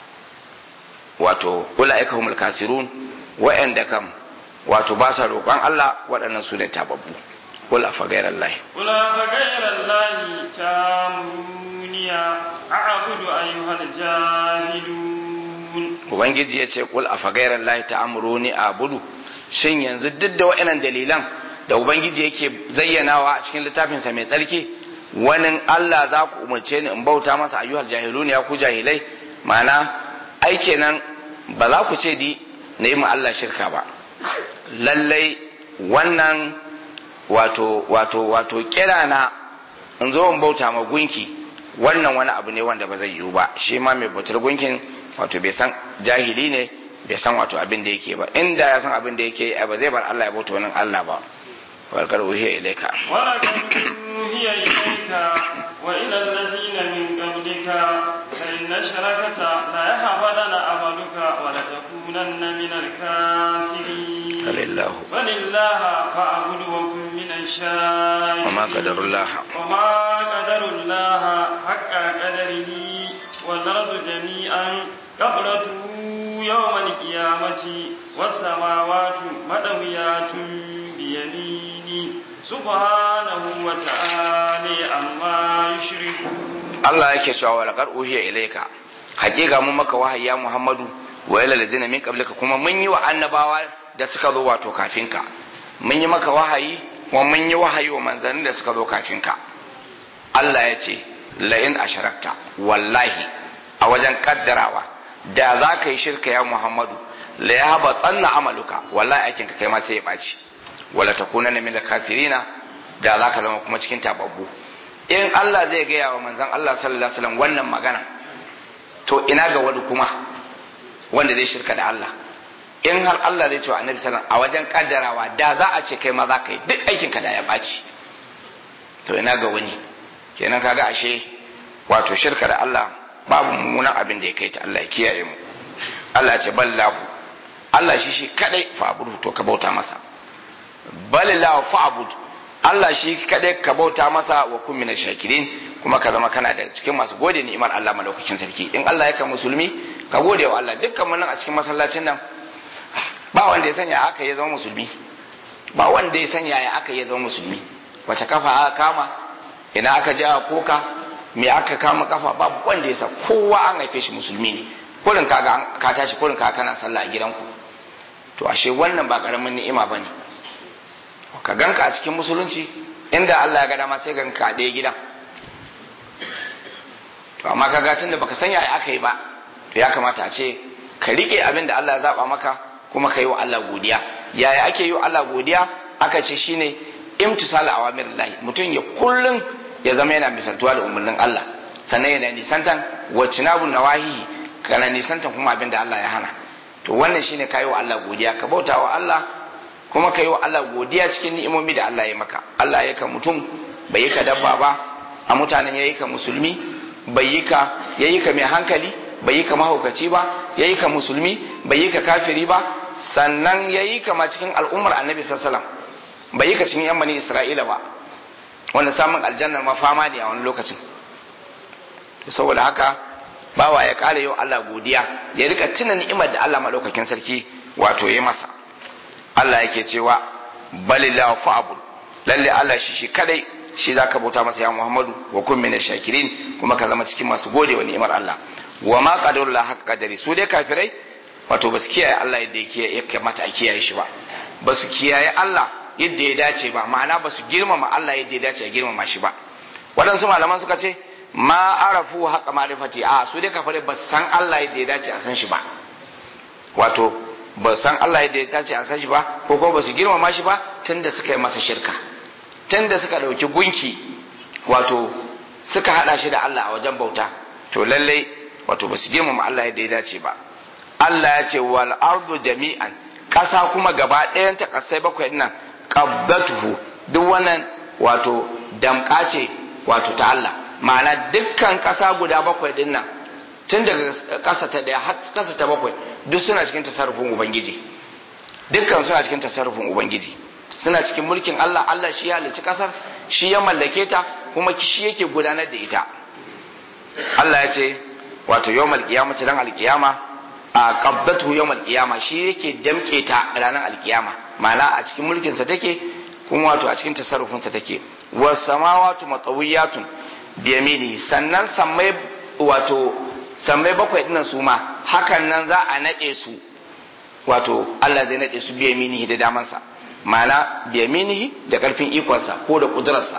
wato ula'ika humul kasirun wa'anda kam wato ba sa roƙon Allah waɗannan su ne tababbu qul afa ghayrallahi قل أفغير الله تامروني أعبد أيها الجاهلون ubangiji ya ce qul afa ghayrallahi ta'muruni a'budu shin yanzu duk da waɗannan dalilan da ubangiji yake zayyanawa a cikin littafinsa mai tsarki wani Allah za ku umarce ni in bauta masa ayyuhal jahilun ya ku jahilai ma'ana ai kenan ba za ku ce di na yi Allah shirka ba lallai wannan wato wato wato kira na in zo in bauta ma gunki wannan wani abu ne wanda ba zai yiwu ba shi ma mai bautar gunkin wato bai san jahili ne bai san wato abin da yake ba inda ya san abin da yake ba zai bar Allah ya bauta wani Allah ba walkar uhiya ilaika ولقد أوحي إليك وإلى الذين من قبلك لئن أشركت ليحبطن عملك ولتكونن من الكافرين alillahu بل الله فاعبد وكن من الشاكرين وما قدر الله وما قدر الله حق قدره والأرض جميعا قبلته يوم القيامة والسماوات مدويات بيمينه سبحانه وتعالى عما يشركون Allah yake cewa wa laqad uhiya ilayka hakika mun maka wahayi ya Muhammadu wa ila ladina min qablika kuma mun yi wa annabawa da suka zo wato kafin ka mun yi maka wahayi wa mun yi wahayi wa manzannin da suka zo kafin ka Allah ya ce la in asharakta wallahi a wajen kaddarawa da za ka yi shirka ya Muhammadu la ya haba tsanna amaluka wallahi aikin ka kai ma sai ya ɓaci wala takunanna min al-khasirina da za ka zama kuma cikin tababbu in Allah zai gaya wa manzon Allah sallallahu alaihi wasallam wannan magana to ina ga wani kuma wanda zai shirka da Allah in har Allah zai ce wa annabi sallallahu a wajen kaddarawa da za a ce kai ma za ka yi duk aikin ka da ya ɓaci to ina ga wani kenan kaga ashe wato shirka da Allah babu mummunan abin da ya kai ta Allah ya kiyaye mu Allah ce ballahu Allah shi shi kadai fa'budu to ka bauta masa balillahu fa'bud Allah shi kadai ka bauta masa wa kun mina shakirin kuma ka zama kana da cikin masu gode ni'imar Allah malaukakin sarki in Allah ya ka musulmi ka gode wa Allah dukkan mu nan a cikin masallacin nan ba wanda ya sanya aka ya zama musulmi ba wanda ya sanya ya aka ya zama musulmi wace kafa aka kama ina aka ji aka koka me aka kama kafa babu wanda ya sa kowa an haife shi musulmi ne kurin ka ka tashi kurin ka kana sallah a gidanku to ashe wannan ba karamin ni'ima bane ka ganka a cikin musulunci inda Allah ya ga dama sai ganka a ɗaya gidan to amma ka ga tunda baka sanya aka yi ba to ya kamata a ce ka rike abin da Allah ya zaba maka kuma ka yi wa Allah godiya yaya ake yi wa Allah godiya aka ce shine imtisal awamirillahi mutum ya kullun ya zama yana misaltuwa da umarnin Allah sannan yana nisantan wacinabu nawahi kana nisantan kuma abin da Allah ya hana to wannan shine kai wa Allah godiya ka bauta wa Allah kuma kai wa Allah godiya cikin ni'imomi da Allah ya maka Allah ya ka mutum bai yi ka dabba ba a mutanen yayi ka musulmi bai yi ka yayi ka mai hankali bai yi ka mahaukaci ba yayi ka musulmi bai yi ka kafiri ba sannan yayi ka ma cikin al'ummar annabi sallallahu alaihi wasallam bai yi ka cikin yan bani isra'ila ba wanda samun aljannar ma fama ne a wani lokacin saboda haka bawa ya kare yau Allah godiya ya rika tuna ni'imar da Allah madaukakin sarki wato ya masa Allah yake cewa balillahu fa'bud lalle Allah shi shi kadai shi zaka bauta masa ya Muhammadu wa kun min shakirin kuma ka zama cikin masu gode wa ni'imar Allah wa ma qadarullah haqqa qadari su dai kafirai wato basu kiyaye Allah yadda yake ya kamata a kiyaye shi ba basu kiyaye Allah yadda ya dace ba ma'ana basu girmama Allah yadda ya dace a girmama shi ba waɗansu malaman suka ce ma arafu haqqa ma'rifati a su dai kafirai ba san Allah yadda ya dace a san shi ba wato ba san Allah yadda ya dace a san shi ba ko kuma ba su girmama shi ba tunda suka yi masa shirka tunda suka ɗauki gunki wato suka haɗa shi da Allah a wajen bauta to lallai wato ba su girmama Allah yadda ya dace ba Allah ya ce wal ardu jami'an ƙasa kuma gaba ɗayan ta ƙasai bakwai nan qabdatuhu duk wannan wato damƙa ce wato ta Allah ma'ana dukkan ƙasa guda bakwai din nan tun daga ƙasa ta ɗaya har ƙasa ta bakwai duk suna cikin tasarrufin ubangiji dukkan suna cikin tasarrufin ubangiji suna cikin mulkin Allah Allah shi ya halicci ƙasar shi ya mallake ta kuma shi yake gudanar da ita Allah ya ce wato yawmal qiyamah ran alqiyama a qabdatu yawmal qiyama shi yake damke ta ranar alqiyama ma'ana a cikin mulkin sa take kuma wato a cikin tasarrufin sa take was samawati matawiyatun biyamini sannan sammai wato sammai bakwai dinnan su ma hakan nan za a naɗe su wato Allah zai naɗe su biyaminihi da damansa ma'ana biyaminihi da ƙarfin ikonsa ko da ƙudurarsa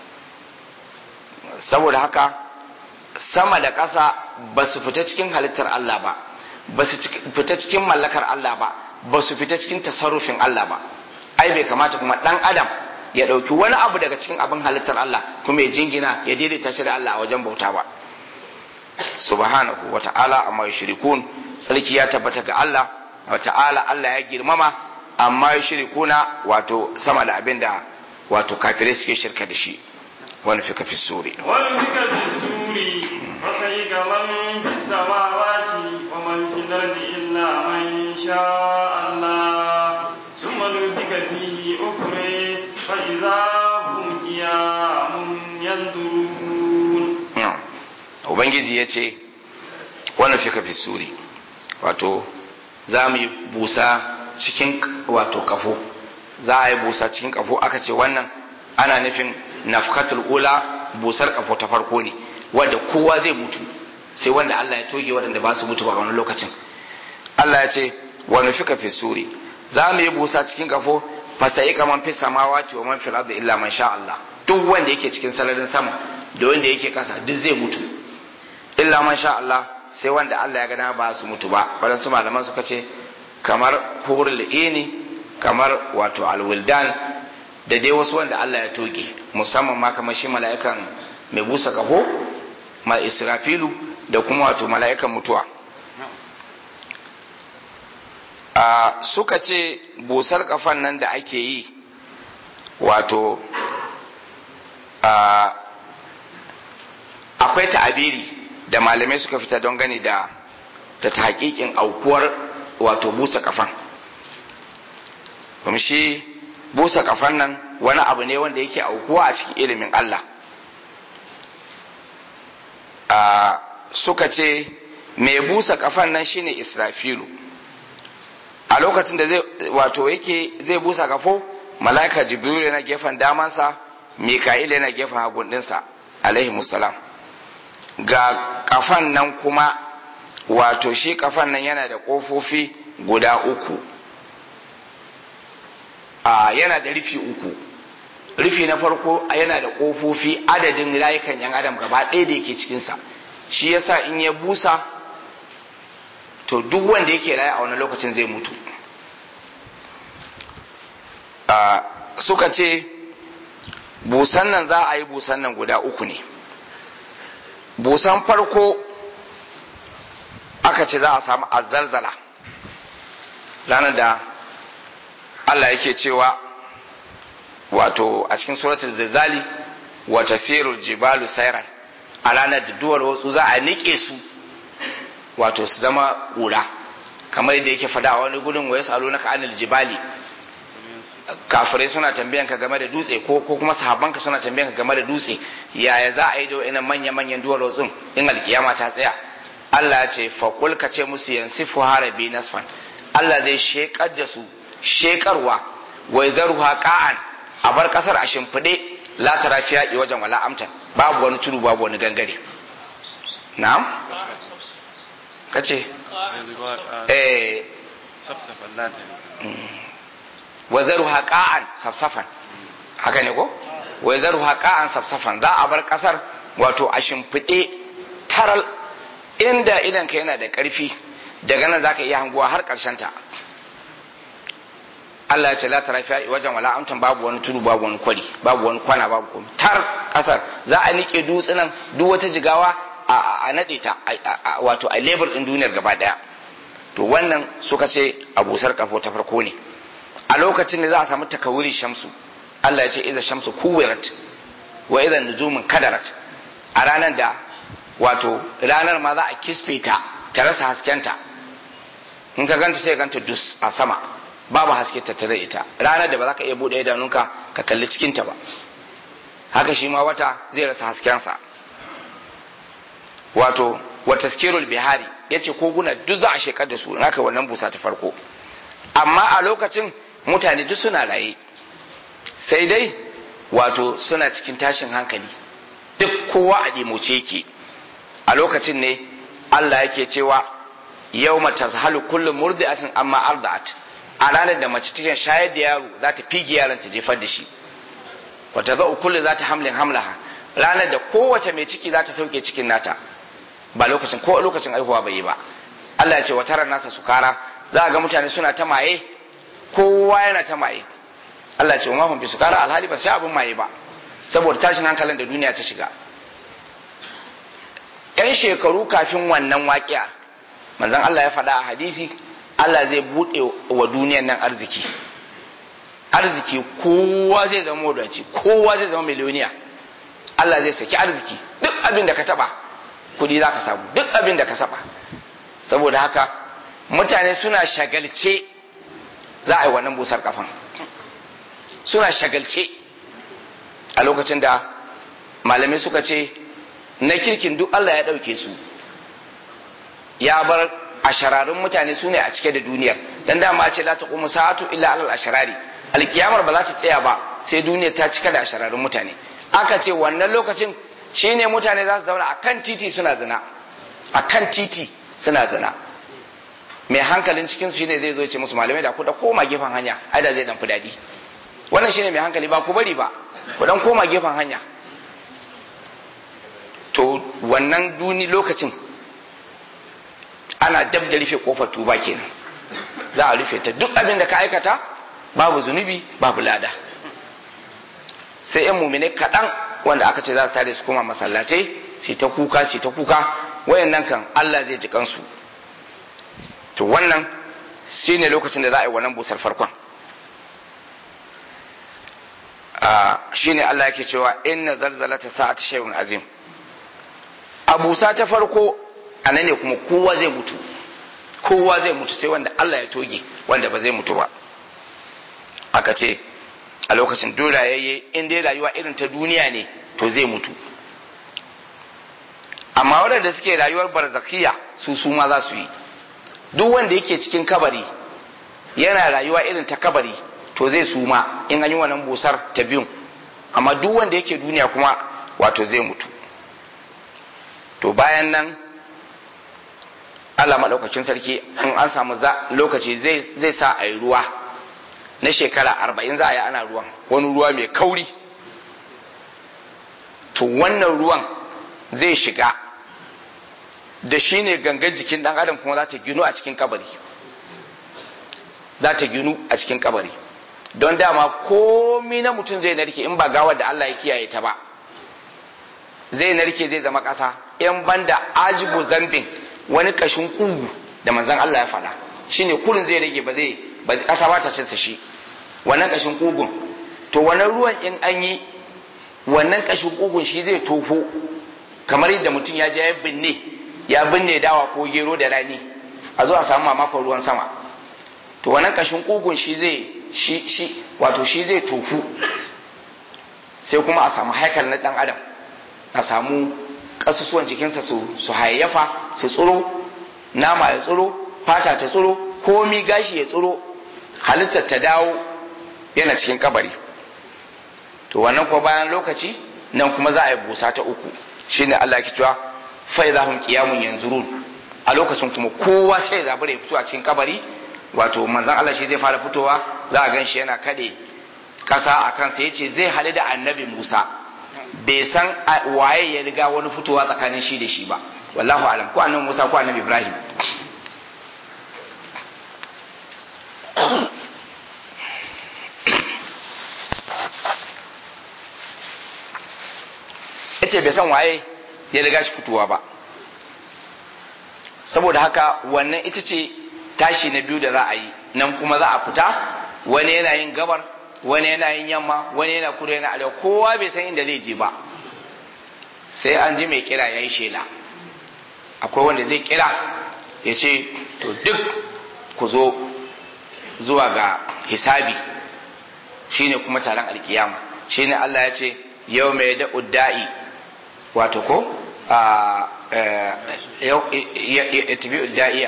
saboda haka sama da ƙasa ba su fita cikin halittar Allah ba ba su fita cikin mallakar Allah ba ba su fita cikin tasarrufin Allah ba ai bai kamata kuma ɗan adam ya ɗauki wani abu daga cikin abin halittar Allah kuma ya jingina ya daidaita shi da Allah a wajen bauta ba subhanahu wa ta'ala amma yushrikun sarki ya tabbata ga Allah wa ta'ala Allah ya girmama amma yushrikuna wato sama da abinda wato kafirai suke shirka da shi wani fika fi suri ونفك في السور فصيق من في السماوات ومن في الأرض إلا من شاء الله ثم نفك فيه أخرى فإذا هم قيام ينظرون ubangiji ya ce wani fika fi suri wato za mu yi busa cikin wato kafo za a yi busa cikin kafo aka ce wannan ana nufin nafkatul ula busar kafo ta farko ne wanda kowa zai mutu sai wanda Allah ya toge waɗanda ba su mutu ba wani lokacin Allah ya ce wani fika fi suri za mu yi busa cikin kafo fasayi kaman fi samawati wa man fil ardi illa man sha Allah duk wanda yake cikin sararin sama da wanda yake kasa duk zai mutu illa man sha Allah sai wanda Allah ya gana ba su mutu ba waɗansu malaman suka ce kamar hurul ini kamar wato alwildan da dai wasu wanda Allah ya toge musamman ma kamar shi mala'ikan mai busa kafo ma israfilu da kuma wato mala'ikan mutuwa a suka ce busar kafan nan da ake yi wato a akwai ta'abiri da malamai suka fita don gani da ta hakikin aukuwar wato busa kafan kuma shi busa kafan nan wani abu ne wanda yake aukuwa a cikin ilimin Allah a suka ce mai busa kafan nan shine israfilu a lokacin da zai wato yake zai busa kafo mala'ika jibril yana gefen damansa mika'il yana gefen hagun dinsa alaihi musalam ga kafan nan kuma wato shi kafan nan yana da ƙofofi guda uku a yana da rufi uku rufi na farko yana da ƙofofi adadin rayukan yan adam gaba ɗaya da yake cikinsa shi yasa in ya busa to duk wanda yake raye a wani lokacin zai mutu suka ce busan nan za a yi busan nan guda uku ne busan farko aka ce za a samu azzalzala ranar da Allah yake cewa wato a cikin suratul zilzali wa tasirul jibalu sayran a ranar da duwar wasu za a nike su wato su zama ƙura kamar yadda yake fada a wani gudun wa yasalu naka anil jibali kafirai suna tambayan ka game da dutse ko ko kuma sahabbanka suna tambayan ka game da dutse yaya za a yi da wa'annan manya manyan duwar wasu in alkiyama ta tsaya Allah ya ce faƙul ka ce musu yansifu harabi nasfan Allah zai shekar da su shekarwa wai zaruha ka'an a bar kasar a shimfiɗe la tara fiya wajen wala amtan babu wani tudu babu wani gangare na'am kace eh safsafan lata wa zaruha ka'an safsafan haka ne ko wa zaruha ka'an safsafan za a bar kasar wato a shimfiɗe taral inda idan ka yana da ƙarfi daga nan zaka iya hanguwa har ƙarshen ta Allah ya ce la tara fiya wajen wala amtan babu wani tudu babu wani kwari babu wani kwana babu komai tar kasar za a nike dutsunan duk wata jigawa a nade ta wato a lebar din duniyar gaba daya to wannan suka ce abusar kafo ta farko ne a lokacin da za a samu takawuri shamsu Allah ya ce idza shamsu kuwirat wa idza nujumun kadarat a ranar da wato ranar ma za a kisfe ta ta rasa haskenta in ka ganta sai ganta dus a sama babu haske tattare ita ranar da ba za ka iya buɗe idanunka ka kalli cikinta ba haka shi ma wata zai rasa haskensa wato wa taskirul bihari ya ce koguna duk za a shekar da su naka wannan busa ta farko amma a lokacin mutane duk suna raye sai dai wato suna cikin tashin hankali duk kowa a ɗimoce yake a lokacin ne Allah yake cewa yau mata zahalu kullum murdi'atin amma arda'at a ranar da mace take shayar da yaro za ta fige yaron ta jefar da shi wata za kullu za ta hamlin hamlaha ranar da kowace mai ciki za ta sauke cikin nata ba lokacin ko lokacin aihuwa bai yi ba Allah ya ce wataran nasa sukara za a ga mutane suna ta maye kowa yana ta maye Allah ya ce wa bi sukara alhali ba sai abin maye ba saboda tashin hankalin da duniya ta shiga yan shekaru kafin wannan waƙiya manzon Allah ya faɗa a hadisi Allah zai buɗe wa duniyan nan arziki arziki kowa zai zama wadaci kowa zai zama miliyoniya Allah zai saki arziki duk abin da ka taba kudi za ka samu duk abin da ka saba saboda haka mutane suna shagalce za a yi wannan busar kafan suna shagalce a lokacin da malamai suka ce na kirkin duk Allah ya ɗauke su ya bar ashararun mutane su ne a cike da duniyar dan dama ce la taqumu sa'atu illa alal asharari alkiyamar ba za ta tsaya ba sai duniyar ta cika da ashararun mutane aka ce wannan lokacin shine mutane za su zauna akan titi suna zina akan titi suna zina mai hankalin cikin su shine zai zo ce musu malamai da ku da koma gefen hanya ai da zai dan fi dadi wannan shine mai hankali ba ku bari ba ku dan koma gefen hanya to wannan duni lokacin ana dab da rufe kofar tuba kenan za a rufe ta duk abin da ka aikata babu zunubi babu lada sai yan mumine kaɗan wanda aka ce za su tare su koma masallatai su ta kuka su ta kuka wayannan kan Allah zai ji kansu to wannan shine lokacin da za a yi wannan busar farkon shine Allah yake cewa inna zalzalata sa'ati shay'un azim a busa ta farko a nan ne kuma kowa zai mutu kowa zai mutu sai wanda Allah ya toge wanda ba zai mutu ba aka ce a lokacin dole yayye in dai rayuwa irin ta duniya ne to zai mutu amma waɗanda suke rayuwar barzakhiya su su ma za su yi duk wanda yake cikin kabari yana rayuwa irin ta kabari to zai suma in an yi wannan busar ta biyun amma duk wanda yake duniya kuma wato zai mutu to bayan nan Allah maɗaukakin sarki in an samu lokaci zai sa a yi ruwa na shekara arba'in za a yi ana ruwan wani ruwa mai kauri to wannan ruwan zai shiga da shi ne gangan jikin ɗan adam kuma za ta ginu a cikin kabari za ta ginu a cikin kabari don dama komi na mutum zai narke in ba gawar da Allah ya kiyaye ta ba zai narke zai zama ƙasa in banda ajibu zambin wani kashin kugu da manzon Allah ya faɗa shine kurin zai rage ba zai ba ƙasa ba ta cinsa shi wannan kashin kugun to wannan ruwan in an yi wannan kashin kugun shi zai tofo kamar yadda mutum ya je ya binne ya binne dawa ko gero da rani a zo a samu mamakon ruwan sama to wannan kashin kugun shi zai shi shi wato shi zai tofu sai kuma a samu haikal na dan adam a samu kasusuwan jikinsa su su hayayyafa su tsiro nama ya tsiro fata ta tsiro komi gashi ya tsiro halittar ta dawo yana cikin kabari to wannan kuma bayan lokaci nan kuma za a yi busa ta uku shine Allah ke cewa fa idza hum qiyamun yanzurun a lokacin kuma kowa sai ya zabura ya fito a cikin kabari wato manzon Allah shi zai fara fitowa za a gan shi yana kade kasa a kansa yace zai hadu da annabi Musa bai san waye ya riga wani fitowa tsakanin shi da shi ba wallahu alam ko annabi Musa ko annabi Ibrahim yace bai san waye ya riga shi fitowa ba saboda haka wannan ita ce tashi na biyu da za a yi nan kuma za a fita wani yana yin gabar wani yana yin yamma wani yana kudu yana arewa kowa bai san inda zai je ba sai an ji mai kira ya yi shela akwai wanda zai kira ya ce to duk ku zo zuwa ga hisabi shine kuma taron alkiyama shine Allah ya ce yau mai da udda'i wato ko a tabi udda'iya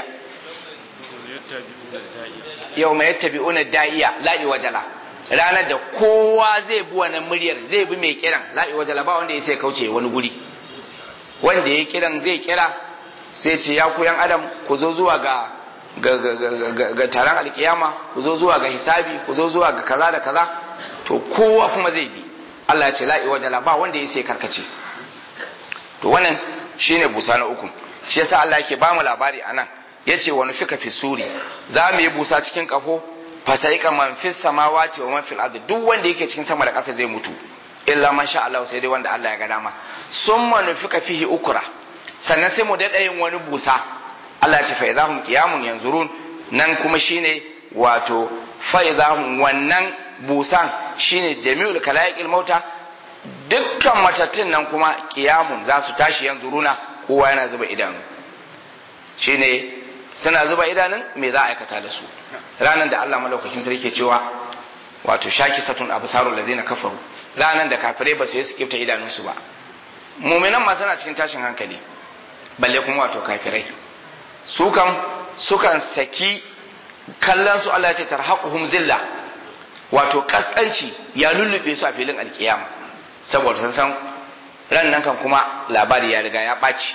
yau mai tabi'una da'iya la'i wajala ranar da kowa zai bi wannan muryar zai bi mai kiran la'i wajala ba wanda ya sai kauce wani guri wanda ya kiran zai kira zai ce ya ku yan adam ku zo zuwa ga ga taron alkiyama ku zo zuwa ga hisabi ku zo zuwa ga kaza da kaza to kowa kuma zai bi Allah ya ce la'i wajala ba wanda ya sai karkace to wannan shine busa na uku shi yasa Allah yake ba mu labari anan yace wa nufika fi suri za mu yi busa cikin kafo fasaika man fi samawati wa man fil ardi duk wanda yake cikin sama da ƙasa zai mutu illa man sha Allah sai dai wanda Allah ya ga dama summa nufika fihi ukra sannan sai mu daɗa yin wani busa Allah ce fa idahum qiyamun yanzurun nan kuma shine wato fa idahum wannan busan shine jami'ul kalaikil mauta dukkan matattun nan kuma qiyamun za su tashi yanzuruna kowa yana zuba idanu shine suna zuba idanun me za a aikata da su ranan da Allah malaukakin sarki ke cewa wato shakisatun absarul ladina kafaru ranan da kafirai ba su yi su kifta idanunsu ba muminan ma suna cikin tashin hankali balle kuma wato kafirai su kan sukan saki kallon su Allah ya ce tarhaquhum zilla wato kaskanci ya lullube su a filin alkiyama saboda sun san ran nan kan kuma labari ya riga ya ɓaci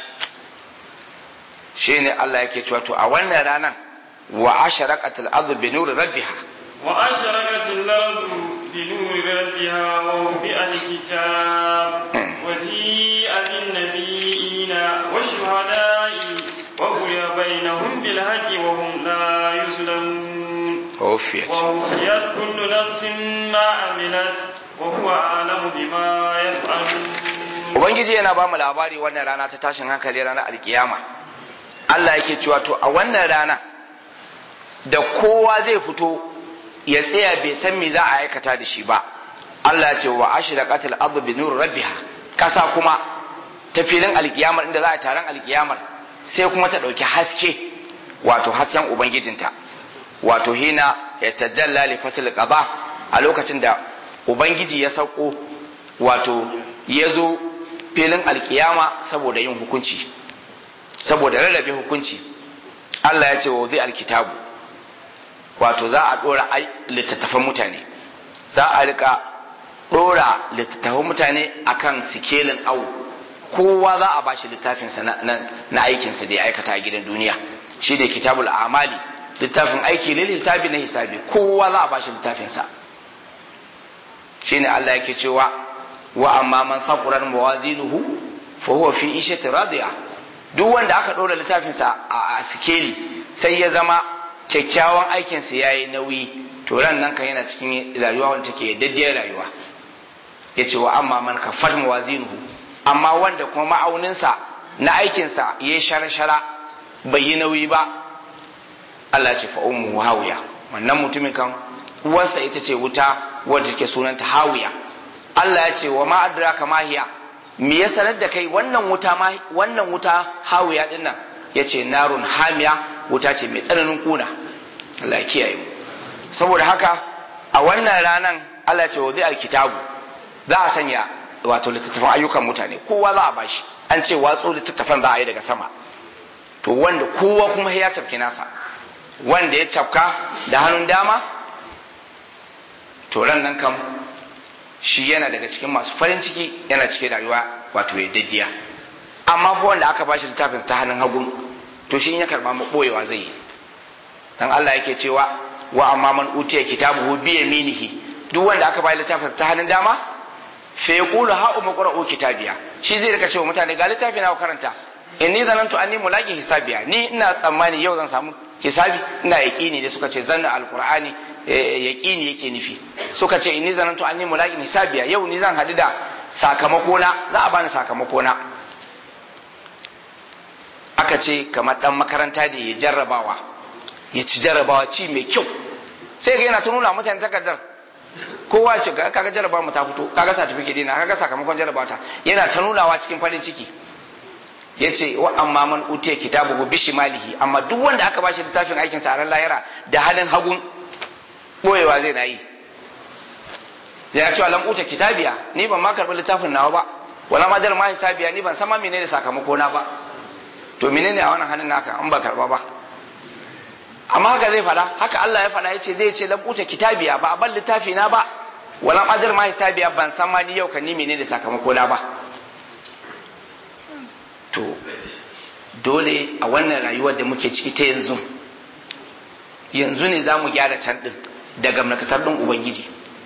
shine Allah yake cewa to a wannan ranan wa asharaqatil ardu bi nuri rabbiha wa asharaqatil ardu bi nuri rabbiha wa wubi'a alkitab wa ji'a bin nabiyina wa shuhada'i wa quliya bainahum bil haqqi wa hum la yuzlamun wufiyat wa wufiyat kullu nafsin ma amilat wa huwa a'lamu bima yaf'alun ubangiji yana ba mu labari wannan rana ta tashin hankali ranar alkiyama Allah yake cewa to a wannan rana da kowa zai fito ya tsaya bai san me za a aikata da shi ba Allah ya ce wa ashraqatil ardu bi nur rabbiha kasa kuma ta filin alkiyamar inda za a taron alkiyamar sai kuma ta dauki haske wato hasken ubangijinta wato hina ya tajalla li fasl qada a lokacin da ubangiji ya sauko wato ya zo filin alkiyama saboda yin hukunci saboda rarrabe hukunci Allah ya ce wa zai alkitabu wato za a dora littattafan mutane za a rika dora littattafan mutane akan sikelin au kowa za a bashi littafinsa na, na, na aikinsa da ya aikata a gidan duniya shi da kitabul amali littafin aiki lil hisabi na hisabi kowa za a bashi littafinsa shine Allah yake cewa wa amma man saquran mawazinuhu fa huwa fi ishati radiya duk wanda aka ɗora littafinsa a sikeli sai ya zama kyakkyawan aikinsa ya yi nauyi to ran nan kan yana cikin rayuwa wanda take daddiyar rayuwa ya ce wa amma man kafar mawazinuhu amma wanda kuma ma'auninsa na aikinsa ya yi shara-shara bai yi nauyi ba Allah ce fa'umu hawiya wannan mutumin kan uwarsa ita ce wuta wadda take sunanta hawiya Allah ya ce wa ma adraka mahiya me ya sanar da kai wannan wuta ma wannan wuta hawiya din nan yace narun hamiya wuta ce mai tsananin kuna Allah ya kiyaye mu saboda haka a wannan ranan Allah ya ce wadi alkitabu za a sanya wato littattafan ayyukan mutane kowa za a bashi an ce watso littattafan za a yi daga sama to wanda kowa kuma ya cafke nasa wanda ya cafka da hannun dama to ran nan kam shi yana daga cikin masu farin ciki yana cikin rayuwa wato ya daddiya amma fa wanda aka bashi littafin ta hannun hagu to shi ya karba mu boyewa zai yi dan Allah yake cewa wa amma man utiya kitabuhu bi yaminihi duk wanda aka bashi littafin ta hannun dama fa yaqulu ha umma qra'u kitabiya shi zai rika cewa mutane ga littafi na karanta inni zanantu anni mulaqi hisabiya ni ina tsammani yau zan samu hisabi ina yaqini da suka ce zanna alqur'ani yaqini yake nufi suka ce inni zanantu anni mulaqin hisabiya yau ni zan hadu da sakamako na za a bani sakamako na aka ce kamar dan makaranta da ya jarrabawa ya ci jarrabawa ci mai kyau sai ga yana ta nuna mutane takardar kowa ce kaga jarrabawa mu ta fito kaga certificate dina kaga sakamakon jarrabawa ta yana ta nunawa cikin farin ciki yace wa amma man utiya kitabuhu bishimalihi amma duk wanda aka bashi littafin aikin sa a ran lahira da halin hagun boyewa zai na yi ya ce lam uta kitabiya ni ban ma karɓi littafin nawa ba wala ma jar ma hisabiya ni ban san ma menene sakamako na ba to menene a wannan hannun naka an ba karɓa ba amma haka zai faɗa haka Allah ya faɗa ya ce zai ce lam uta kitabiya ba a ban littafi na ba wala ma jar ma hisabiya ban san ma ni yau kan ni menene sakamako na ba to dole a wannan rayuwar da muke ciki ta yanzu yanzu ne za mu gyara can ɗin daga makatar ɗin ubangiji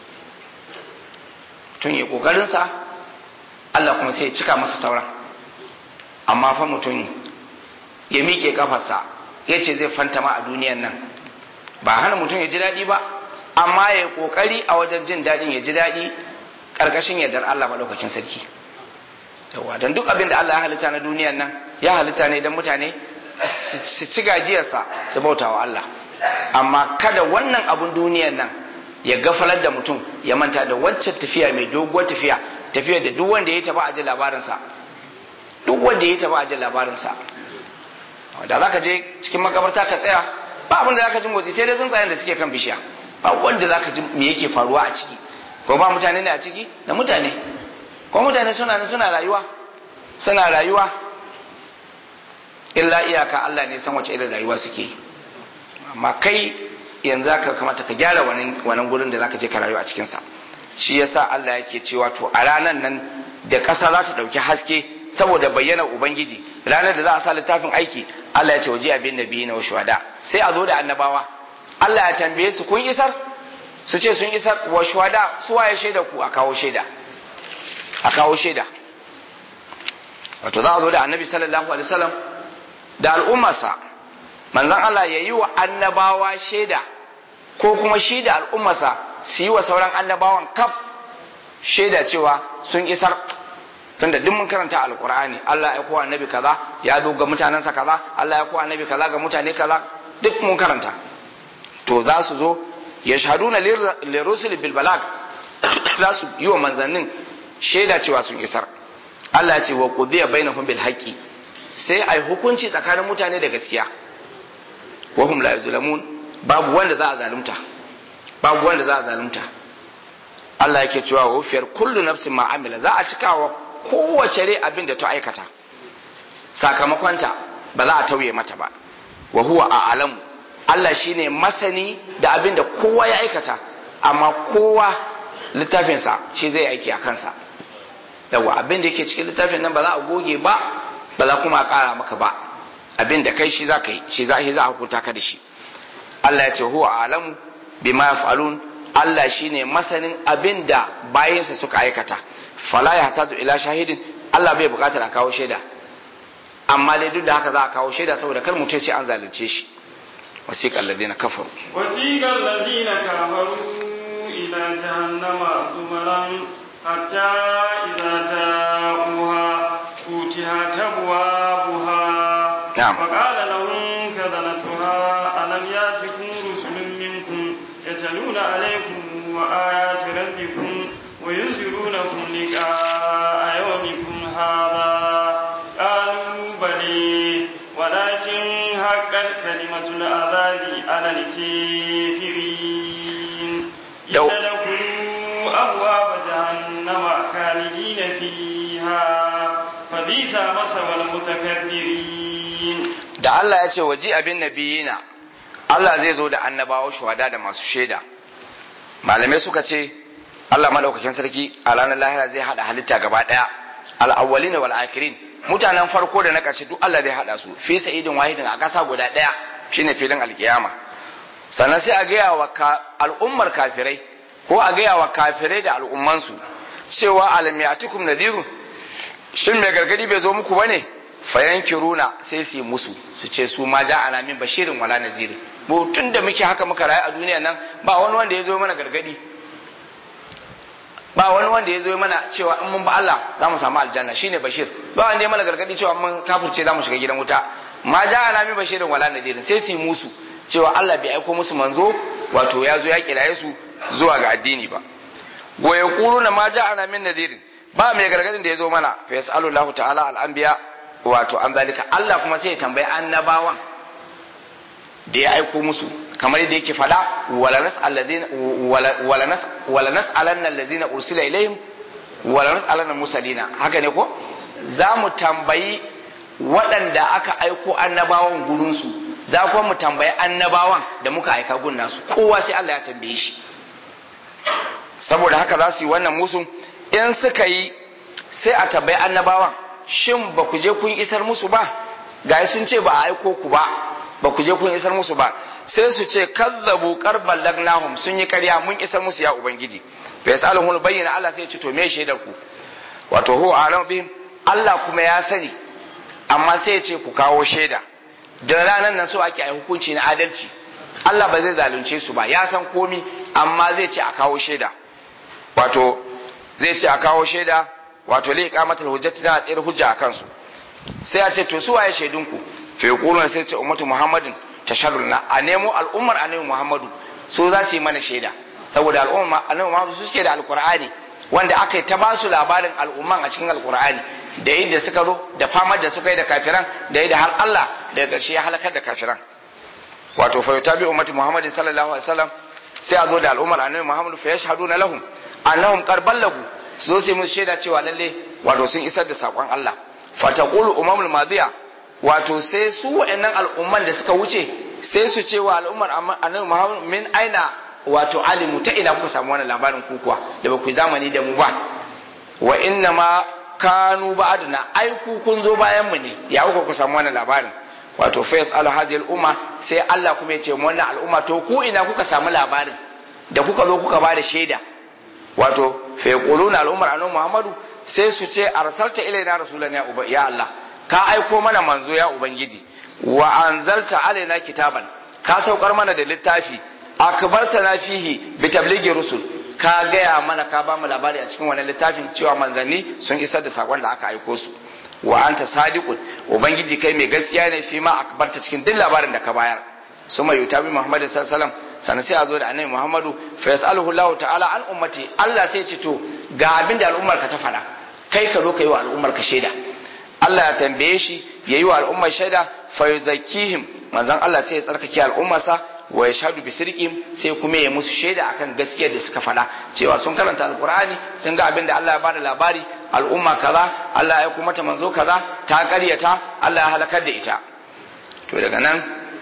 tun ya ƙoƙarinsa allah kuma sai ya cika masa sauran amma fa mutum ya miƙe kafarsa ya ce zai fantama a duniyan nan ba hana mutum ya ji daɗi ba amma ya ƙoƙari a wajen jin daɗin ya ji daɗi ƙarƙashin yardar allah maɗaukakin sarki yawa don duk abin da allah ya halitta na duniyan nan ya halitta ne dan mutane su ci gajiyarsa su bauta wa Allah amma kada wannan abun duniyar nan ya gafalar da mutum ya manta da wancan tafiya mai doguwar tafiya tafiya da duk wanda ya taba a ji labarinsa duk wanda ya taba a ji labarinsa da za ka je cikin makabarta ka tsaya ba abin da za ka ji motsi sai dai tsuntsayen da suke kan bishiya ba wanda za ka ji me yake faruwa a ciki ko ba mutane ne a ciki da mutane ko mutane suna nan suna rayuwa suna rayuwa illa iyaka Allah ne san wace irin rayuwa suke yi amma kai yanzu ka kamata ka gyara wannan gurin da zaka je ka rayu a cikin sa shi yasa Allah yake cewa to a ranan nan da ƙasa za ta ɗauki haske saboda bayyana ubangiji ranar da za a sa littafin aiki Allah ya ce waje abin nabi na shuhada sai a zo da annabawa Allah ya tambaye su kun isar su ce sun isar wa shuhada su waye shaida ku a kawo shaida a kawo shaida wato za a zo da annabi sallallahu alaihi wasallam da al'ummarsa manzon Allah ya yi wa annabawa shaida ko kuma shi da al'ummarsa su yi wa sauran annabawan kaf shaida cewa sun isar tunda duk mun karanta alqur'ani Allah ya kowa annabi kaza ya zo ga mutanensa kaza Allah ya kowa annabi kaza ga mutane kaza duk mun karanta to za su zo yashhaduna lirusul bil balag za su yi wa manzannin shaida cewa sun isar Allah ya ce wa qudiya bainahum bil haqqi sai ai hukunci tsakanin mutane da gaskiya wa hum la yuzlamun babu wanda za a zalunta babu wanda za a zalunta Allah yake cewa wa fiyar kullu nafsin ma amila za a cika wa kowace rai abin da ta aikata sakamakonta ba za a tauye mata ba wa huwa a alamu Allah shine masani da abin da kowa ya aikata amma kowa littafinsa shi zai aiki a kansa yawa abin da yake cikin littafin nan ba za a goge ba ba za kuma a kara maka ba abin da kai shi za ka yi shi za a hukunta ka da shi Allah ya ce huwa alamu bima yaf'alun Allah shine masanin abin da bayansa suka aikata fala ya hatadu ila shahidin Allah bai bukatar a kawo shaida amma dai duk da haka za a kawo shaida saboda kar mutum ce an zalunce shi wasiqa alladhina kafaru wasiqa alladhina kafaru ila jahannama zumaran hatta idza ja'uha futihat abwabuha نعم. وقال لهم كذنتها ألم ياتكم رسل منكم يتلون عليكم وآيات ربكم وينذرونكم لقاء يومكم هذا قالوا بلي ولكن حقت كلمة العذاب على الكافرين لو- ادخلوا أبواب جهنم خالدين فيها فبئس مثوى المتكبرين da Allah ya ce waji abin nabiyina Allah zai zo da annabawa shuhada da masu shaida malamai suka ce Allah madaukakin sarki a ranar lahira zai hada halitta gaba daya al-awwalin wal akhirin mutanen farko da na ƙarshe duk Allah zai hada su fi sa'idin wahidin a ƙasa guda daya shine filin alkiyama sannan sai a gaya wa ka- al'ummar kafirai ko a gaya wa kafirai da al'ummansu cewa alam ya'tikum nadhirun shin mai gargadi bai zo muku bane fayankiruna sai su yi musu su ce su ma ja ana min bashirin wala naziri mu tun da muke haka muka rayu a duniya nan ba wani wanda ya zo mana gargadi ba wani wanda ya zo mana cewa in mun ba Allah za mu samu aljanna shine bashir ba wanda ya mana gargadi cewa mun kafirce za mu shiga gidan wuta ma ja ana min bashirin wala nadirin sai su yi musu cewa Allah bai aiko musu manzo wato ya zo ya kiraye su zuwa ga addini ba wa yaquluna ma ja ana min nadirin ba mai gargadin da ya zo mana fa yasalu Allah ta'ala al-anbiya wato an zalika Allah kuma sai ya tambayi annabawan da ya aiko musu kamar yadda yake fada wala nas'aladina wala nas wala nas'alanna allazina ursila ilaihim wala nas'alanna musalina haka ne ko za mu tambayi waɗanda aka aiko annabawan gurin su za kuma mu tambayi annabawan da muka aika gun nasu kowa sai Allah ya tambaye shi saboda haka za su yi wannan musun in suka yi sai a tambayi annabawan shin ba ku je kun isar musu ba ga sun ce ba a aiko ku ba ba ku je kun isar musu ba sai su ce kazzabu qarban lagnahum sun yi karya mun isar musu ya ubangiji fa yasaluhu bayyana Allah sai ya ce to me shaidar ku wato huwa alam bihim Allah kuma ya sani amma sai ya ce ku kawo shaida da ranar nan so ake yi hukunci na adalci Allah ba zai zalunce su ba ya san komi amma zai ce a kawo shaida wato zai ce a kawo shaida wato li iqamatul hujjati tana tsere hujja akan su sai a ce to su waye shaidunku fa yaquluna sai ce ummatu muhammadin tashhaduna a nemo al'ummar annabi muhammadu su za su yi mana shaida saboda al'ummar annabi muhammadu su suke da alqur'ani wanda aka yi ta ba su labarin al'umman a cikin alqur'ani da yadda suka zo da famar da suka yi da kafiran da yadda har Allah daga ƙarshe ya halakar da kafiran wato fa yutabi ummati muhammadin sallallahu alaihi wasallam sai a zo da al'ummar annabi muhammadu fa yashhaduna lahum annahum qad ballagu su zo sai musu shaida cewa lalle wato sun isar da sakon Allah fataqulu umamul madiya wato sai su wa'annan al'umman da suka wuce sai su ce wa al'ummar annabi muhammadu min aina wato alimu ta ina kuka samu wannan labarin ku kuwa da ba ku zamani da mu ba wa inna ma kanu ba'aduna ai ku kun zo bayan mu ne ya kuka ku samu wannan labarin wato fa yasalu hadhihi al-umma sai Allah kuma ya ce mu wannan al'umma to ku ina kuka samu labarin da kuka zo kuka bada shaida wato fa yaquluna al-ummar annabi Muhammadu sai su ce arsalta ilaina rasulan ya uba ya Allah ka aiko mana manzo ya ubangiji wa anzalta alaina kitaban ka saukar mana da littafi akbartana fihi bi tablighi rusul ka gaya mana ka ba mu labari a cikin wannan littafin cewa manzanni sun isar da sakon da aka aiko su wa anta sadiqun ubangiji kai mai gaskiya ne fi ma akbarta cikin duk labarin da ka bayar suma yutabi muhammad sallallahu alaihi wasallam sannan sai a zo da annabi muhammadu fa yasaluhu allah ta'ala an ummati allah sai ce to ga abin da al'ummar ka ta faɗa kai ka zo ka yi wa al'ummar ka shaida allah ya tambaye shi ya yi wa al'ummar shaida fa yuzakkihim manzon allah sai ya tsarkake al'ummarsa wa yashhadu bi sirqim sai kuma ya musu shaida akan gaskiyar da suka faɗa cewa sun karanta alqur'ani sun ga abin da Allah ya bada labari al'umma kaza Allah ya kuma ta manzo kaza ta ƙaryata Allah ya halakar da ita to daga nan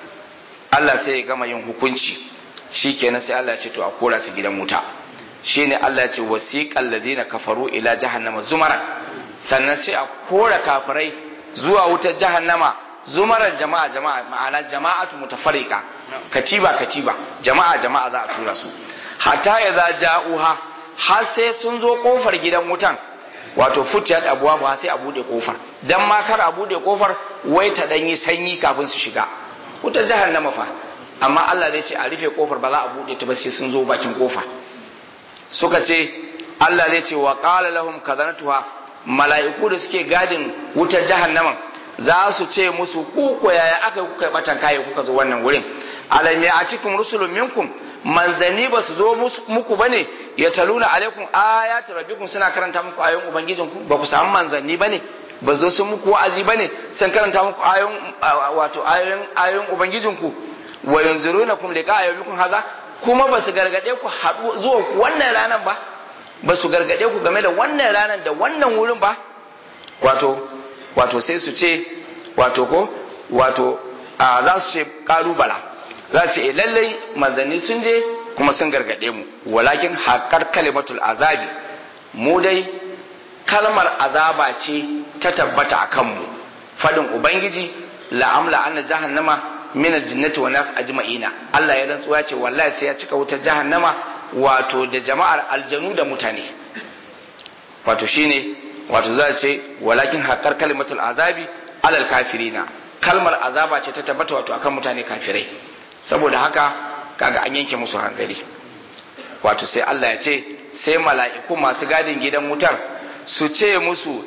Allah sai ya gama yin hukunci shikenan sai Allah ya ce to a kora su gidan wuta shine Allah ya ce wasiqal ladina kafaru ila jahannama zumara sannan sai a kora kafirai zuwa wutar jahannama zumarar jama'a jama'a ma'ana jama'atu mutafarriqa katiba katiba jama'a jama'a za a tura su hatta ya za ja'uha har sai sun zo kofar gidan wutan wato futiyat abuwa ba sai a bude kofar dan ma kar a bude kofar wai ta dan yi sanyi kafin su shiga wutar jahannama fa amma Allah zai ce a rufe kofar ba za a bude ta ba sai sun zo bakin kofa suka ce Allah zai ce wa qala lahum kazanatuha mala'iku da suke gadin wutar jahannaman za su ce musu ku ko yaya aka kuka batan kai kuka zo wannan wurin alam ya'tikum rusulun minkum manzani ba su zo muku bane ya taluna alaikum ayati rabbikum suna karanta muku ayoyin ubangijinku ba ku samu manzanni bane ba zo sun muku wa'azi bane sun karanta muku ayoyin wato ayoyin ayoyin ubangijinku wa yanzurunakum liqa ayyukum haza kuma ba su gargade ku haɗu zuwa wannan ranar ba ba su gargade ku game da wannan ranar da wannan wurin ba wato wato sai su ce wato ko wato za su ce kalubala za su ce lallai manzanni sun je kuma sun gargade mu walakin haƙar kalimatul azabi mu dai kalmar azaba ce ta tabbata a kanmu fadin ubangiji la'amla anna jahannama min aljinnati wa nas ajma'ina Allah ya rantsuwa ce wallahi sai ya cika wutar jahannama wato da jama'ar aljanu da mutane wato shine wato za ce walakin haƙar kalimatul azabi alal kafirina kalmar azaba ce ta tabbata wato akan mutane kafirai saboda haka kaga an yanke musu hanzari wato sai Allah ya ce sai mala'iku masu gadin gidan wutar su ce musu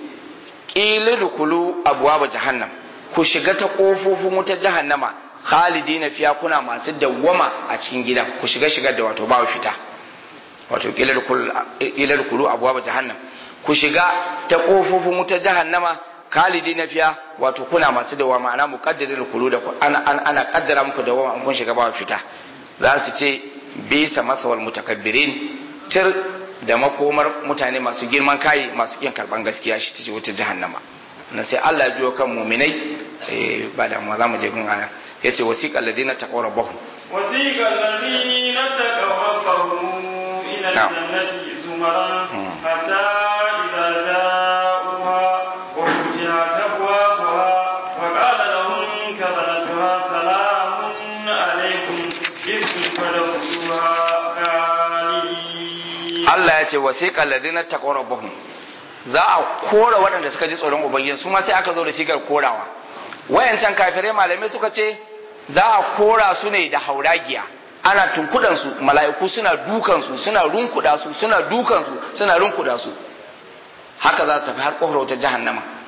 ƙilidukulu abuwa jahannam ku shiga ta ƙofofin wutar jahannama khalidina fiya kuna masu dawwama a cikin gidan ku shiga shigar da wato ba fita wato ƙilidukulu abuwa jahannam ku shiga ta ƙofofin wutar jahannama kalidi na fiya wato kuna masu dawa ma'ana muqaddirin kulu da ana ana kaddara muku dawa an kun shiga ba fita za su ce bisa masawal mutakabbirin tir da makomar mutane masu girman kai masu kin karban gaskiya shi tace wata jahannama na sai Allah ya biyo kan mu'minai eh ba da mu za mu je gun aya yace wasiqal ladina taqaw rabbahum wasiqal ladina taqaw rabbahum ila jannati zumara hatta idza ja'uha wa futihat abwabuha wa qala lahum kadhalatuha salamun alaykum idkhuluha khalidin Allah ya ce wasiqal ladina taqaw rabbahum za a kora waɗanda suka ji tsoron ubangiji su ma sai aka zo da sigar korawa wayancan kafirai malamai suka ce za a kora su ne da hauragiya ana tunkudan su mala'iku suna dukan su suna runkuda su suna dukan su suna runkuda su haka za ta tafi har kofar wata jahannama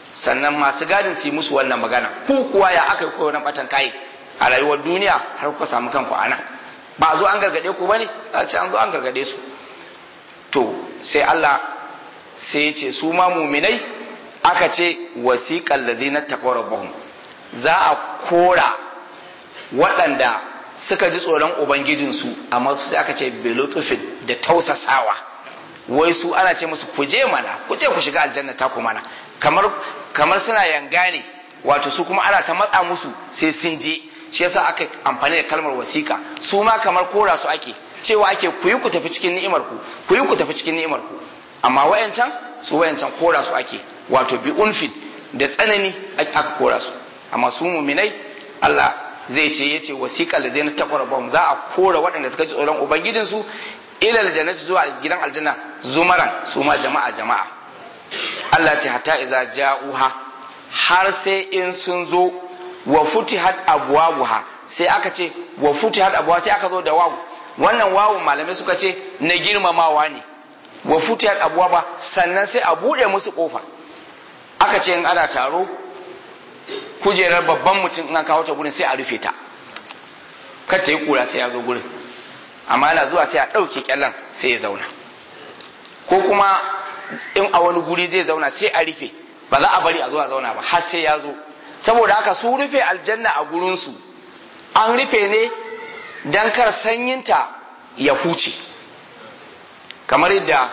sannan masu gadin su yi musu wannan magana ku kuwa ya aka yi kowane batan kai a rayuwar duniya har kuka samu kanku a nan ba a zo an gargade ku bane a ce an zo an gargade su to sai Allah sai ya ce su ma muminai aka ce wasiqal ladina taqaw rabbahum za a kora waɗanda suka ji tsoron ubangijinsu amma su sai aka ce belotufin da tausasawa wai su ana ce musu ku je mana ku je ku shiga aljanna ta ku mana kamar kamar suna yanga ne wato su kuma ana ta matsa musu sai sun je shi yasa aka amfani da kalmar wasiƙa su ma kamar kora su ake cewa ake ku yi ku tafi cikin ni'imar ku ku yi ku tafi cikin ni'imar ku amma wayancan su wayancan kora su ake wato bi unfin da tsanani aka kora su amma su muminai Allah zai ce yace wasiqal ladina taqrabu za a kora waɗanda suka ji tsoron ubangijinsu ila aljannati zuwa gidan aljanna zumaran su ma jama'a jama'a Allah ce hatta idza ja'uha har sai in sun zo wa futihat abwabuha sai aka ce wa futihat abwa sai aka zo da wawu wannan wawu malamai suka ce na girmamawa ne wa futihat abwaba sannan sai a bude musu kofa aka ce in ana taro kujerar babban mutum in an kawo ta gurin sai a rufe ta kar ta yi kura sai ya zo gurin amma yana zuwa sai a ɗauke kyallan sai ya zauna ko kuma in a wani guri zai zauna sai a rufe ba za a bari a zuwa zauna ba har sai ya zo saboda haka su rufe aljanna a gurinsu an rufe ne don kar sanyinta ya huce kamar yadda